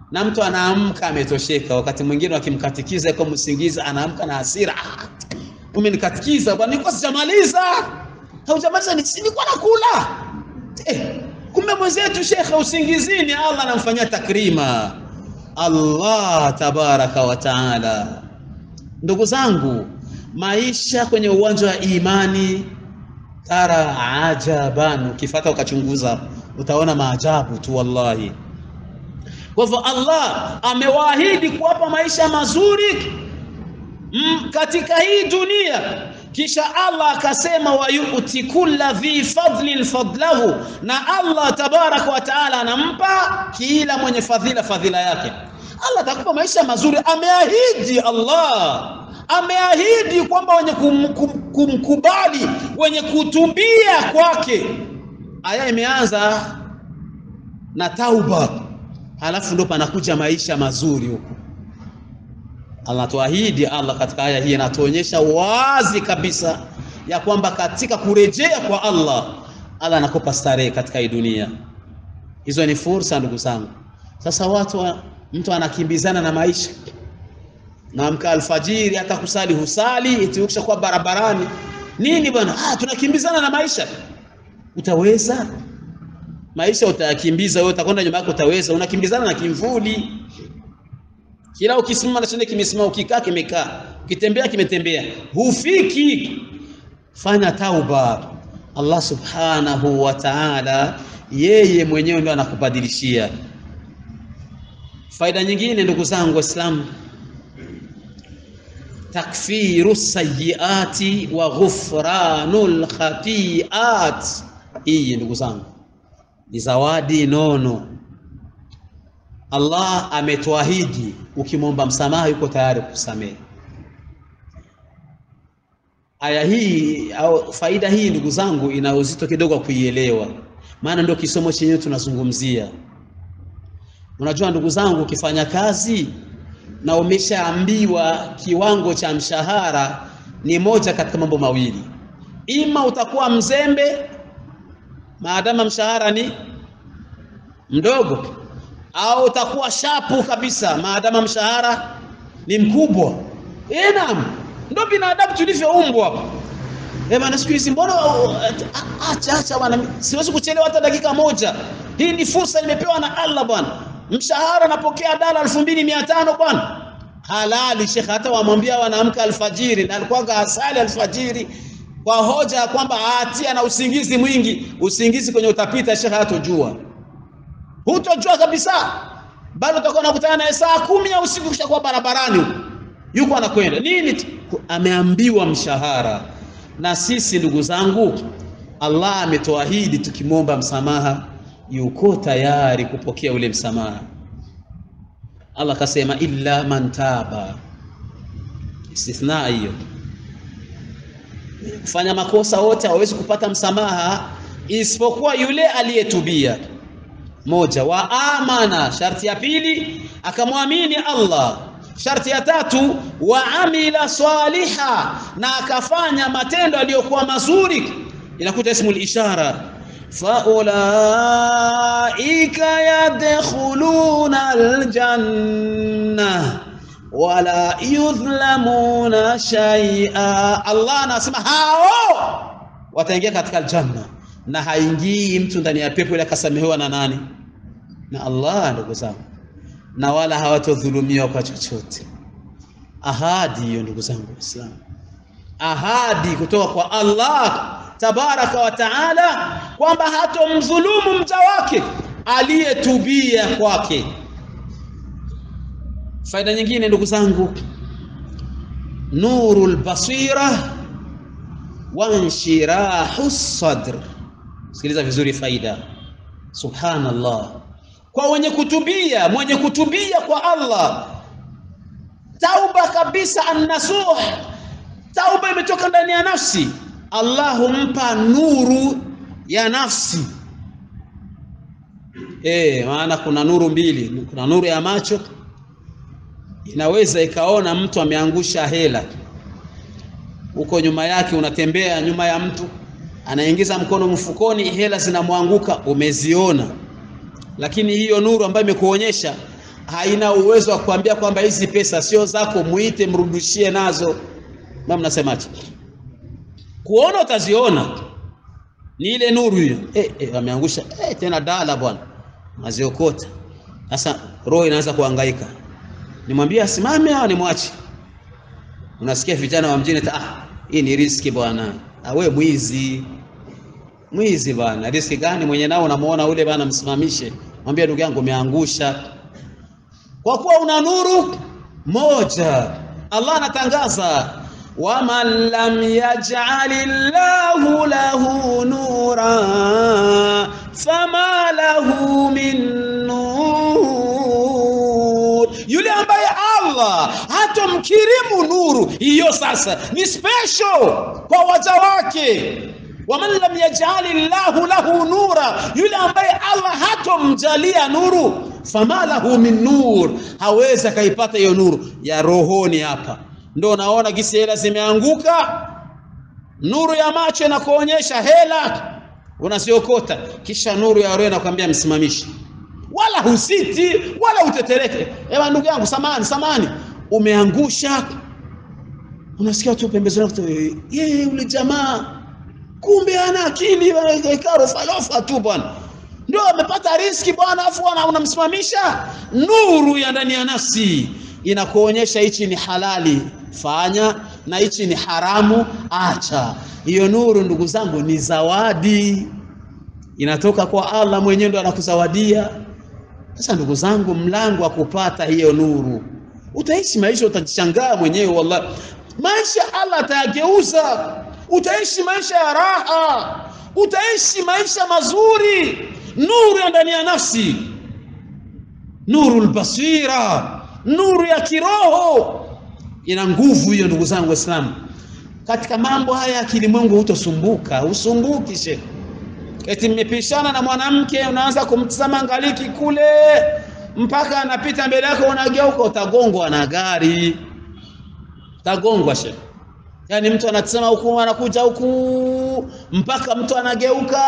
na mtu anaamka ametosheka. Wakati mwingine wakimkatikiza kwa msingizi, anaamka na hasira, ah, umenikatikiza bwana, nilikuwa sijamaliza. Haujamaliza? nilikuwa nakula. Eh, kumbe mwenzetu shekhe usingizini, Allah anamfanyia takrima. Allah tabaraka wa taala. Ndugu zangu, maisha kwenye uwanja wa imani tara ajaban, ukifata ukachunguza utaona maajabu tu wallahi. Kwa hivyo Allah amewaahidi kuwapa maisha mazuri mm, katika hii dunia, kisha Allah akasema wayuti kulla dhi fadlin fadlahu, na Allah tabaraka wa taala anampa kila mwenye fadhila fadhila yake. Allah atakupa maisha mazuri, ameahidi Allah ameahidi kwamba wenye kum, kum, kumkubali wenye kutubia kwake. Aya imeanza na tauba, halafu ndo panakuja maisha mazuri huko. Anatuahidi Allah katika aya hii, anatuonyesha wazi kabisa ya kwamba katika kurejea kwa Allah, Allah anakupa starehe katika hii dunia. Hizo ni fursa, ndugu zangu. Sasa watu wa, mtu anakimbizana na maisha naamka alfajiri, hata kusali husali, eti ukishakuwa barabarani nini bwana? Ah, tunakimbizana na maisha. Utaweza? Maisha utayakimbiza wewe, utakwenda nyuma yako, utaweza? Unakimbizana na kimvuli. Kila ukisimama na chenye kimesimama, ukikaa kimekaa, ukitembea kimetembea, hufiki. Fanya tauba, Allah subhanahu wa ta'ala, yeye mwenyewe ndio anakubadilishia. Faida nyingine, ndugu zangu Waislamu, takfiru sayiati wa ghufranul khatiat. Hii ndugu zangu ni zawadi nono. Allah ametuahidi, ukimwomba msamaha yuko tayari kukusamehe. Aya hii au faida hii ndugu zangu, ina uzito kidogo wa kuielewa, maana ndio kisomo chenyewe tunazungumzia. Unajua ndugu zangu, ukifanya kazi na umeshaambiwa kiwango cha mshahara ni moja katika mambo mawili, ima utakuwa mzembe maadama mshahara ni mdogo, au utakuwa shapu kabisa maadama mshahara ni mkubwa. Eh, naam, ndio binadamu tulivyoumbwa hapa. Eh bana, siku hizi mbona acha acha bwana, siwezi kuchelewa hata dakika moja. Hii ni fursa nimepewa na Allah bwana. Mshahara napokea dala elfu mbili mia tano bwana, halali shekhe. Hata wamwambia wanaamka alfajiri na alikuwa asali alfajiri kwa hoja ya kwamba atia na usingizi mwingi. Usingizi kwenye utapita shekhe, hatojua hutojua kabisa, bado utakuwa unakutana naye saa kumi ya usiku, kishakuwa barabarani huko, yuko anakwenda nini? Ameambiwa mshahara. Na sisi ndugu zangu, Allah ametuahidi tukimwomba msamaha yuko tayari kupokea ule msamaha. Allah akasema illa man taba, istithna hiyo. Kufanya makosa wote hawezi kupata msamaha isipokuwa yule aliyetubia. Moja, wa amana, sharti ya pili akamwamini Allah. Sharti ya tatu, wa amila swaliha, na akafanya matendo aliyokuwa mazuri. Inakuta ismul ishara faulaika yadkhuluna aljanna wala yudhlamuna shay'a. Allah anasema hao wataingia katika aljanna na haingii mtu ndani ya pepo ile akasamehewa na nani? Na Allah, ndugu zangu, na wala hawatodhulumiwa kwa chochote. Ahadi hiyo, ndugu zangu Waislamu, ahadi kutoka kwa Allah tabaraka wa taala kwamba hatomdhulumu mja wake aliyetubia kwake. Faida nyingine ndugu zangu, nurul basira wa inshirahu sadr. Sikiliza vizuri faida. Subhanallah, kwa wenye kutubia, mwenye kutubia kwa Allah, tauba kabisa, annasuh, tauba imetoka ndani ya nafsi Allah humpa nuru ya nafsi. E, maana kuna nuru mbili, kuna nuru ya macho, inaweza ikaona mtu ameangusha hela huko nyuma yake, unatembea nyuma ya mtu anaingiza mkono mfukoni, hela zinamwanguka, umeziona. Lakini hiyo nuru ambayo imekuonyesha haina uwezo wa kuambia kwamba hizi pesa sio zako, muite mrudishie nazo. Mama, mnasemaje? Kuona utaziona ni ile nuru hiyo. Eh, eh, ameangusha eh, tena dala bwana, aziokota sasa. Roho inaanza kuhangaika, nimwambie asimame au nimwache? Unasikia vijana wa mjini, ah, hii ni riski bwana. Ah, we mwizi, mwizi bwana. Riski gani? Mwenye nao unamuona ule bwana, msimamishe, mwambie ndugu yangu, umeangusha kwa kuwa una nuru moja. Allah anatangaza waman lam yaj'ali llahu lahu nura fama lahu min nur, yule ambaye Allah hatomkirimu nuru hiyo, sasa ni special kwa waja wake. Waman lam yaj'ali llahu lahu nura, yule ambaye Allah hatomjalia nuru fama lahu min nur, hawezi akaipata hiyo nuru ya rohoni. Hapa ndo naona gisi hela zimeanguka, nuru ya macho inakuonyesha hela unaziokota, kisha nuru ya roho inakwambia msimamishi, wala husiti wala utetereke. Ewa ndugu yangu, samani samani, umeangusha. Unasikia tu pembezoni, yeye yule jamaa kumbe ana akili, karofalofa tu bwana ndio amepata riski bwana, afu unamsimamisha. Nuru ya ndani ya nafsi inakuonyesha hichi ni halali, fanya, na hichi ni haramu, acha. Hiyo nuru, ndugu zangu, ni zawadi, inatoka kwa Allah mwenyewe, ndo anakuzawadia. Sasa ndugu zangu, mlango wa kupata hiyo nuru, utaishi maisha, utajishangaa mwenyewe, wallahi, maisha Allah atayageuza. Utaishi maisha ya raha, utaishi maisha mazuri nuru ya ndani ya nafsi, nuru albasira, nuru ya kiroho ina nguvu hiyo, ndugu zangu Waislamu. Katika mambo haya ya kilimwengu hutosumbuka, usumbuki shekhe. Eti mmepishana na mwanamke, unaanza kumtazama ngaliki kule mpaka anapita mbele yako, unageuka, utagongwa na gari, utagongwa shekhe. Yaani mtu anatazama huku, anakuja huku mpaka mtu anageuka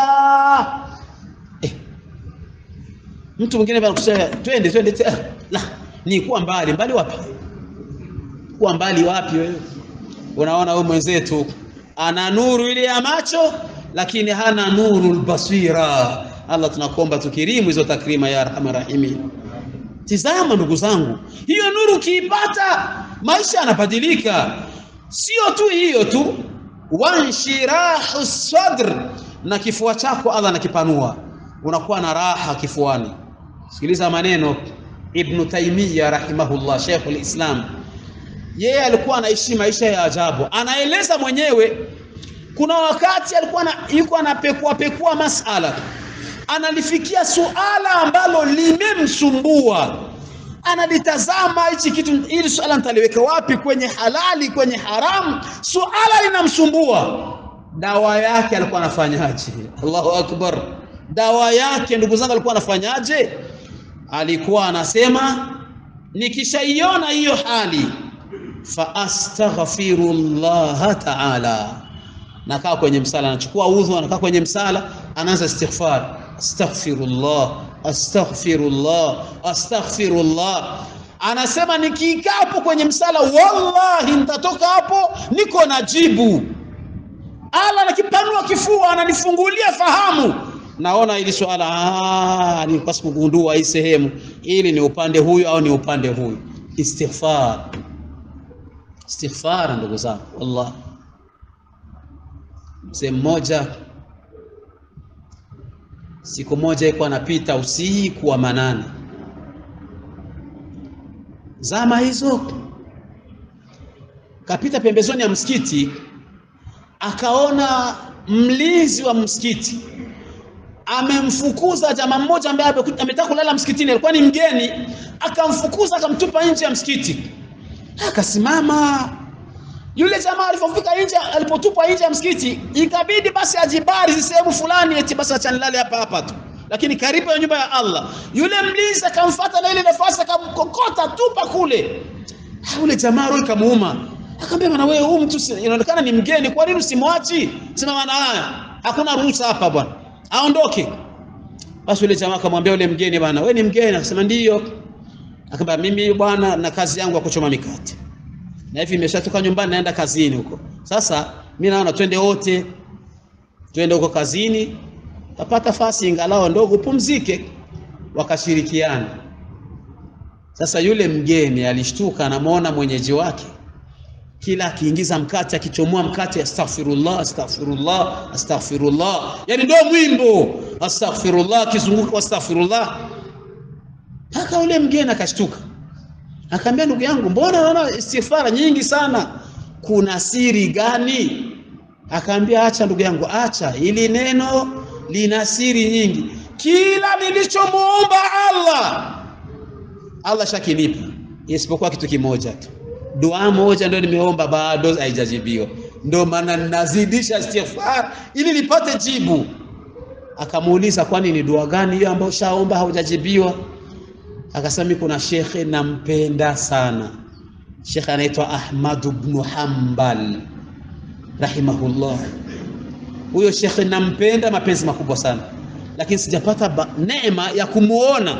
mtu mwingine anakusema twende twende, la ni kuwa mbali mbali. Wapi kuwa mbali wapi? Wewe unaona wewe mwenzetu ana nuru ile ya macho, lakini hana nuru albasira. Allah, tunakuomba tukirimu hizo takrima ya arhamar rahimin. Tizama ndugu zangu, hiyo nuru ukiipata, maisha yanabadilika. Sio tu hiyo tu, wanshirahu sadr, na kifua chako Allah anakipanua, unakuwa na raha kifuani. Sikiliza maneno Ibn Taymiyyah rahimahullah, Sheikhul Islam. Yeye alikuwa anaishi maisha ya ajabu, anaeleza mwenyewe. Kuna wakati alikuwa na, yuko anapekua pekua masala, analifikia suala ambalo limemsumbua, analitazama hichi kitu, ili suala nitaliweka wapi, kwenye halali, kwenye haramu, suala linamsumbua. Dawa yake alikuwa anafanyaje? Allahu akbar! Dawa yake ndugu zangu, alikuwa anafanyaje? alikuwa anasema nikishaiona hiyo hali fa astaghfirullah taala, nakaa kwenye msala, anachukua udhu, anakaa kwenye msala, anaanza istighfar, astaghfirullah astaghfirullah astaghfirullah. Anasema nikikaa hapo kwenye msala, wallahi nitatoka hapo niko na jibu. Allah anakipanua kifua, ananifungulia fahamu naona ili swala nilipaswa kugundua hii sehemu, ili ni upande huyu au ni upande huyu. Istighfar, istighfar ndugu zangu, wallah. Mzee mmoja siku moja iko anapita usiku wa manane, zama hizo, kapita pembezoni ya msikiti, akaona mlinzi wa msikiti amemfukuza jamaa mmoja ambaye ametaka kulala msikitini, alikuwa ni mgeni, akamfukuza akamtupa nje ya msikiti. Akasimama yule jamaa, alipofika nje, alipotupwa nje ya msikiti, ikabidi basi ajibari sehemu fulani, eti basi acha nilale hapa hapa tu, lakini karibu ya nyumba ya Allah. Yule mlinzi akamfuata na ile nafasi, akamkokota tupa kule. Yule jamaa roho ikamuuma, akamwambia bwana, wewe huyu mtu inaonekana ni mgeni, kwa nini usimwachi? Sema bwana, haya hakuna ruhusa hapa bwana aondoke. Basi yule jamaa akamwambia yule mgeni, bwana wewe ni mgeni? Akasema ndiyo. Akamba mimi bwana na kazi yangu ya kuchoma mikate. Na hivi nimeshatoka nyumbani naenda kazini huko. Sasa mimi naona twende wote. Twende huko kazini. Tapata fasi ingalao ndogo pumzike. Wakashirikiana. Sasa yule mgeni alishtuka anamwona mwenyeji wake kila akiingiza mkate akichomoa mkate astaghfirullah astaghfirullah astaghfirullah yani ndio mwimbo astaghfirullah akizunguka astaghfirullah mpaka ule mgeni akashtuka akaambia ndugu yangu mbona naona istighfara nyingi sana kuna siri gani akaambia acha ndugu yangu acha ili neno lina siri nyingi kila nilichomuomba Allah Allah shakinipa isipokuwa kitu kimoja tu dua moja ndio nimeomba bado haijajibiwa ndio maana ninazidisha istighfar ili nipate jibu akamuuliza kwani ni dua gani hiyo ambayo shaomba haujajibiwa akasema kuna shekhe nampenda sana shekhe anaitwa Ahmad ibn Hanbal rahimahullah huyo shekhe nampenda mapenzi makubwa sana lakini sijapata neema ya kumuona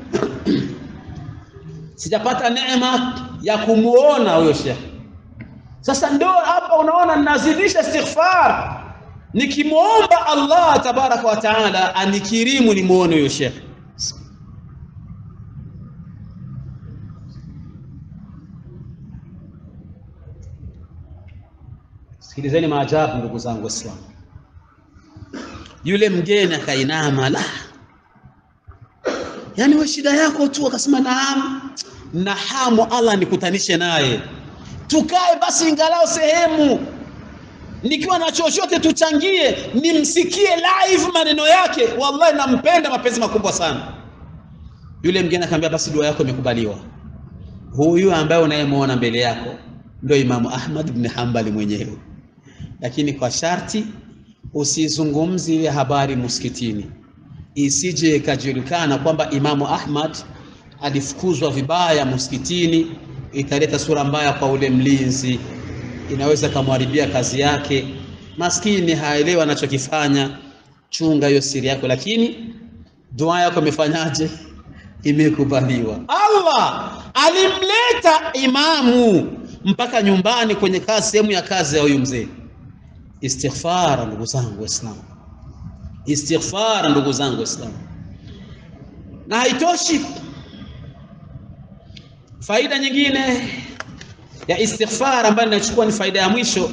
sijapata neema ya kumuona huyo shekhe sasa ndio hapa unaona ninazidisha istighfar nikimwomba Allah tabaraka wa taala anikirimu nimuone huyo shekhe sikilizeni maajabu ndugu zangu waislamu yule mgeni akainama la yani we shida yako tu akasema naam na hamu Allah nikutanishe naye tukae basi ingalao sehemu nikiwa na chochote tuchangie nimsikie live maneno yake wallahi nampenda mapenzi makubwa sana yule mgeni akamwambia basi dua yako imekubaliwa huyu ambaye unayemwona mbele yako ndio Imamu Ahmad ibn Hanbali mwenyewe lakini kwa sharti usizungumzi ile habari msikitini isije ikajulikana kwamba Imamu Ahmad alifukuzwa vibaya msikitini italeta sura mbaya kwa ule mlinzi inaweza kamharibia kazi yake maskini haelewi anachokifanya chunga hiyo siri yako lakini dua yako imefanyaje imekubaliwa Allah alimleta imamu mpaka nyumbani kwenye kazi sehemu ya kazi ya huyu mzee istighfar ndugu zangu waislamu istighfar ndugu zangu waislamu na haitoshi faida nyingine ya istighfar ambayo ninachukua ni faida ya mwisho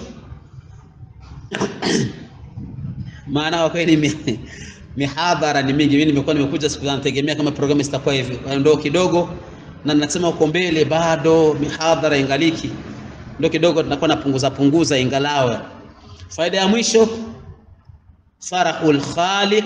maana kwa kweli mihadhara ni mingi mimi nimekuwa nimekuja siku za nategemea kama programu itakuwa hivi ndio kidogo na nasema uko mbele bado mihadhara ingaliki ndio kidogo tunakuwa napunguza punguza ingalawe faida ya mwisho farahul khaliq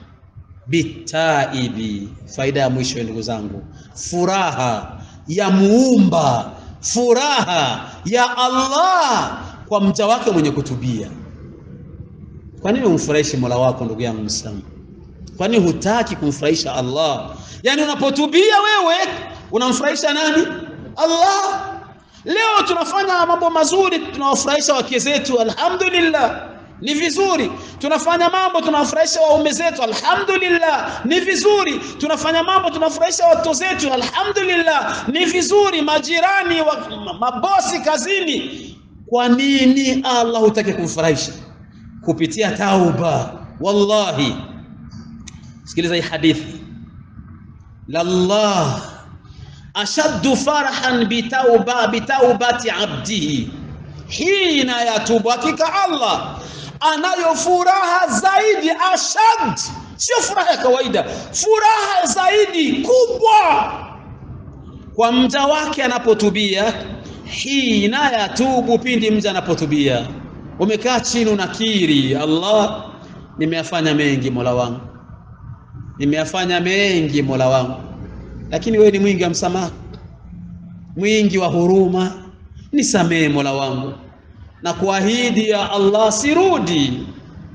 bitaibi faida ya mwisho ndugu zangu furaha ya muumba furaha ya Allah kwa mja wake mwenye kutubia kwa nini umfurahishi Mola wako ndugu yangu Muislamu kwa nini hutaki kumfurahisha Allah yani unapotubia wewe unamfurahisha nani Allah leo tunafanya mambo mazuri tunawafurahisha wake zetu alhamdulillah ni vizuri tunafanya mambo tunawafurahisha waume zetu alhamdulillah ni vizuri tunafanya mambo tunafurahisha watoto zetu alhamdulillah ni vizuri majirani wa, mabosi kazini kwa nini Allah hutaki kumfurahisha kupitia tauba wallahi sikiliza hii hadithi lallah ashaddu farahan bitauba bitaubati abdihi hina yatubu hakika Allah anayo furaha zaidi ashad sio furaha ya kawaida furaha zaidi kubwa kwa mja wake anapotubia hina yatubu pindi mja anapotubia umekaa chini unakiri Allah nimeyafanya mengi Mola wangu nimeyafanya mengi Mola wangu lakini wewe ni mwingi wa msamaha mwingi wa huruma nisamee Mola wangu na kuahidi ya Allah sirudi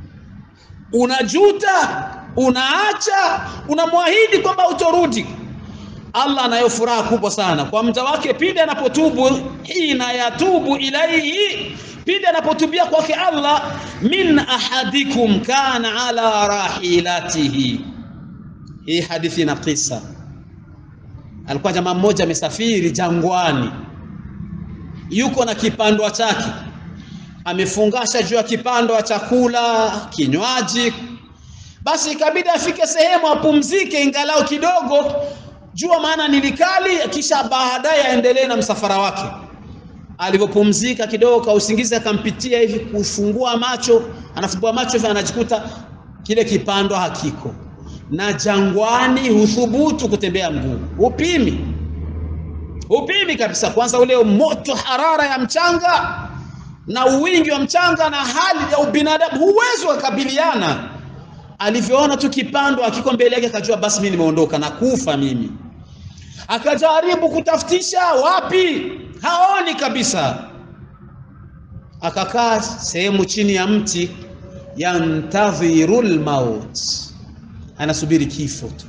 unajuta unaacha unamwahidi kwamba utorudi Allah anayo furaha kubwa sana kwa mja wake pindi anapotubu hina yatubu ilaihi pindi anapotubia kwake Allah min ahadikum kana ala rahilatihi hii hadithi na kisa alikuwa jamaa mmoja amesafiri jangwani, yuko na kipandwa chake, amefungasha juu ya kipandwa chakula, kinywaji. Basi ikabidi afike sehemu apumzike ingalau kidogo, jua maana ni likali, kisha baadaye aendelee na msafara wake. Alivyopumzika kidogo, kwa usingizi akampitia hivi, kufungua macho, anafumbua macho hivi, anajikuta kile kipandwa hakiko na jangwani huthubutu kutembea mguu, upimi upimi kabisa. Kwanza ule moto, harara ya mchanga na uwingi wa mchanga na hali ya ubinadamu, huwezi kukabiliana. Alivyoona tu kipando akiko mbele yake, akajua basi mimi nimeondoka na kufa mimi. Akajaribu kutafutisha, wapi, haoni kabisa. Akakaa sehemu chini ya mti, yantadhirul maut anasubiri kifo tu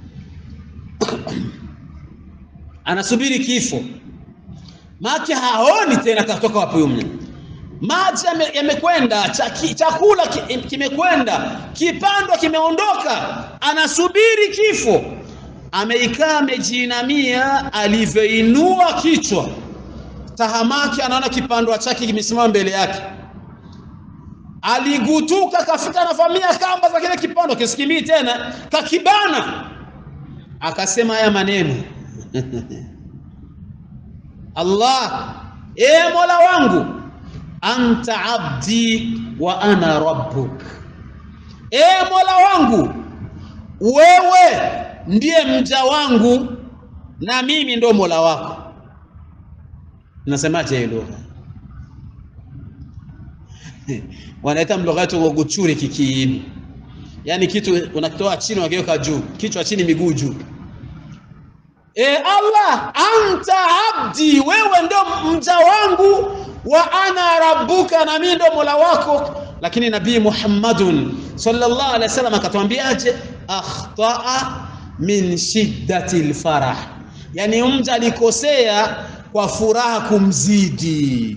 anasubiri kifo make haoni tena katoka wapi umne maji yamekwenda chakula kimekwenda kipandwa kimeondoka anasubiri kifo ameikaa amejiinamia alivyoinua kichwa tahamaki anaona kipandwa chake kimesimama mbele yake aligutuka kafika navamia kamba za kile kipando kisikimii tena kakibana akasema haya maneno Allah e Mola wangu anta abdi wa ana rabbuk e Mola wangu wewe ndiye mja wangu na mimi ndo Mola wako nasemaje hilo wanaita mloghato wa guchuri kikiini, yaani kitu unakitoa chini wakiweka juu, kichwa chini, miguu juu. E Allah, anta abdi, wewe ndo mja wangu, wa ana rabbuka, na mimi ndo mola wako. Lakini Nabii Muhammadun sallallahu alaihi wasallam akatwambiaje? akhtaa min shiddati lfarah, yaani mja alikosea kwa furaha kumzidi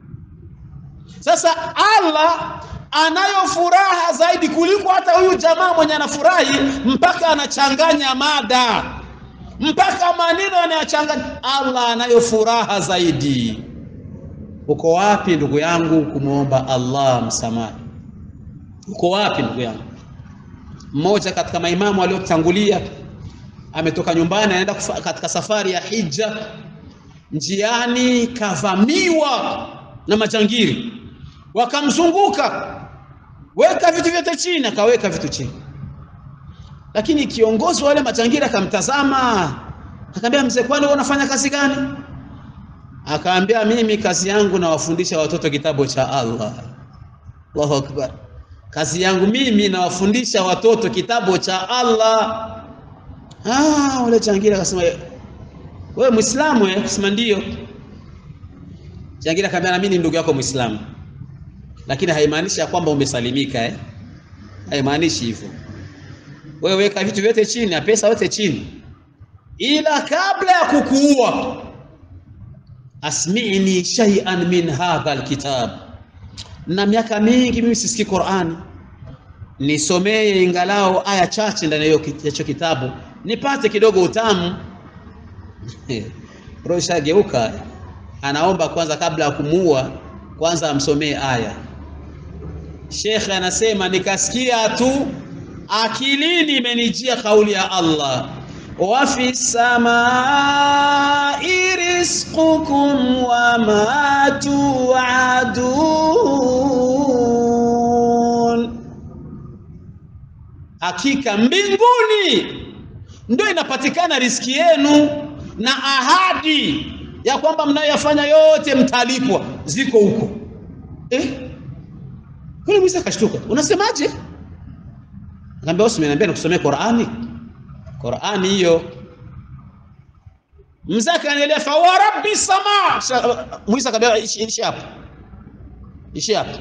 sasa Allah anayo furaha zaidi kuliko hata huyu jamaa mwenye anafurahi mpaka anachanganya mada, mpaka maneno anayachanganya. Allah anayo furaha zaidi. Uko wapi ndugu yangu kumwomba Allah msamaha? Uko wapi ndugu yangu? Mmoja katika maimamu waliotangulia ametoka nyumbani, anaenda katika safari ya hija, njiani kavamiwa na majangili wakamzunguka, weka vitu vyote chini, akaweka vitu chini. Lakini kiongozi wale majangili akamtazama, akamwambia mzee, kwani wewe unafanya kazi gani? Akaambia, mimi kazi yangu nawafundisha watoto kitabu cha Allah. Allahu akbar! Kazi yangu mimi nawafundisha watoto kitabu cha Allah. Ah, ule jangili akasema, wewe Muislamu? Eh, akasema ndio. Jangili akamwambia, na mimi ni ndugu yako Muislamu lakini haimaanishi ya kwamba umesalimika eh? Haimaanishi hivyo. Wewe weka vitu vyote chini na pesa yote chini, ila kabla ya kukuua, asmi'ni shay'an min hadha alkitab. Na miaka mingi mimi sisikii Qur'ani, nisomee ingalao aya chache ndani ya hicho kitabu nipate kidogo utamu. Roho ishageuka, anaomba kwanza kabla ya kumuua, kwanza amsomee aya. Shekhe anasema nikasikia tu akilini imenijia kauli ya Allah, wa fi samai rizqukum wa ma tuadun, hakika mbinguni ndio inapatikana riski yenu na ahadi ya kwamba mnayoyafanya yote mtalipwa, ziko huko eh? Kule Musa akashtuka, unasemaje? Akamwambia wewe umeniambia nikusomee Qur'ani. Qur'ani hiyo. Mzee akaendelea fa wa rabbi sama. Musa akamwambia ishi hapo. Ishi hapo.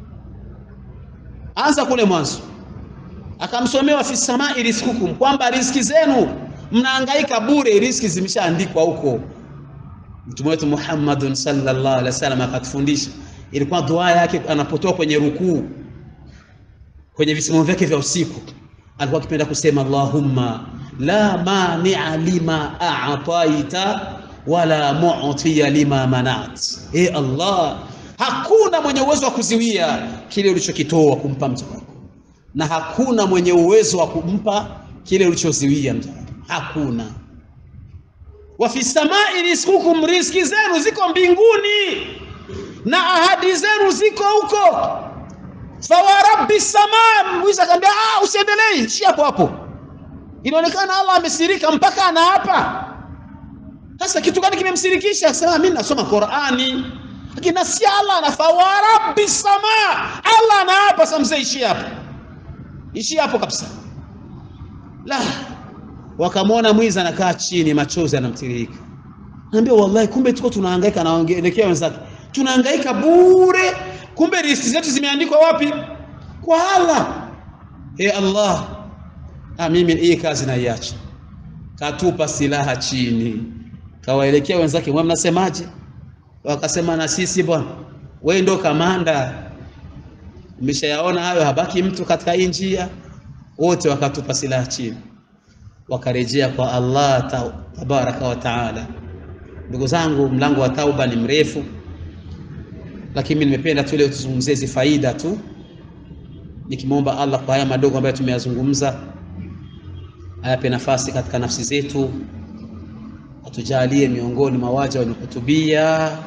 Anza kule mwanzo. Akamsomea fi samai rizqukum, kwamba riziki zenu mnahangaika bure, riziki zimeshaandikwa huko. Mtume wetu Muhammadun sallallahu alaihi wasallam akatufundisha ilikuwa dua yake anapotoka kwenye rukuu kwenye visimamo vyake vya usiku alikuwa akipenda kusema Allahumma la mania lima a'taita wala mu'tiya lima manat. E Allah, hakuna mwenye uwezo wa kuziwia kile ulichokitoa kumpa mja wako, na hakuna mwenye uwezo wa kumpa kile ulichoziwia mja wako, hakuna. Wa fi samai rizqukum, riziki zenu ziko mbinguni na ahadi zenu ziko huko. Fawarabbi samaa, Muiza akamwambia ah, usiendelee, shi hapo hapo. Inaonekana Allah amesirika mpaka anaapa. Sasa kitu gani kimemsirikisha? Sema mimi nasoma Qur'ani, lakini nasi Allah na fawarabbi samaa, Allah anaapa. Sasa mzee, ishi hapo, ishi hapo kabisa. La, wakamwona mwizi anakaa chini, machozi yanamtiririka. Naambia wallahi, kumbe tuko tunahangaika, naelekea wenzake, tunahangaika bure, kumbe riziki zetu zimeandikwa wapi? Kwa Allah. He Allah, ah, mimi hii kazi naiacha. Katupa silaha chini, kawaelekea wenzake, mwe mnasemaje? Wakasema na sisi bwana, wewe ndo kamanda, umeshayaona hayo, habaki mtu katika hii njia. Wote wakatupa silaha chini, wakarejea kwa Allah ta tabaraka wa taala. Ndugu zangu, mlango wa tauba ni mrefu, lakini mimi nimependa tu leo tuzungumzie hizi faida tu, nikimwomba Allah kwa haya madogo ambayo tumeyazungumza ayape nafasi katika nafsi zetu, atujalie miongoni mwa waja wenye kutubia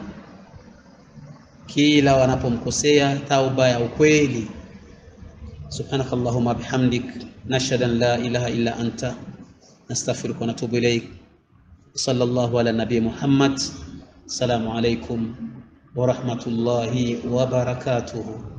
kila wanapomkosea, tauba ya ukweli. Subhanaka Allahumma bihamdik nashhadu an la ilaha illa anta nastaghfiruka wa natubu ilaik. Sallallahu ala nabii Muhammad. Assalamu alaikum wa rahmatullahi wa barakatuhu.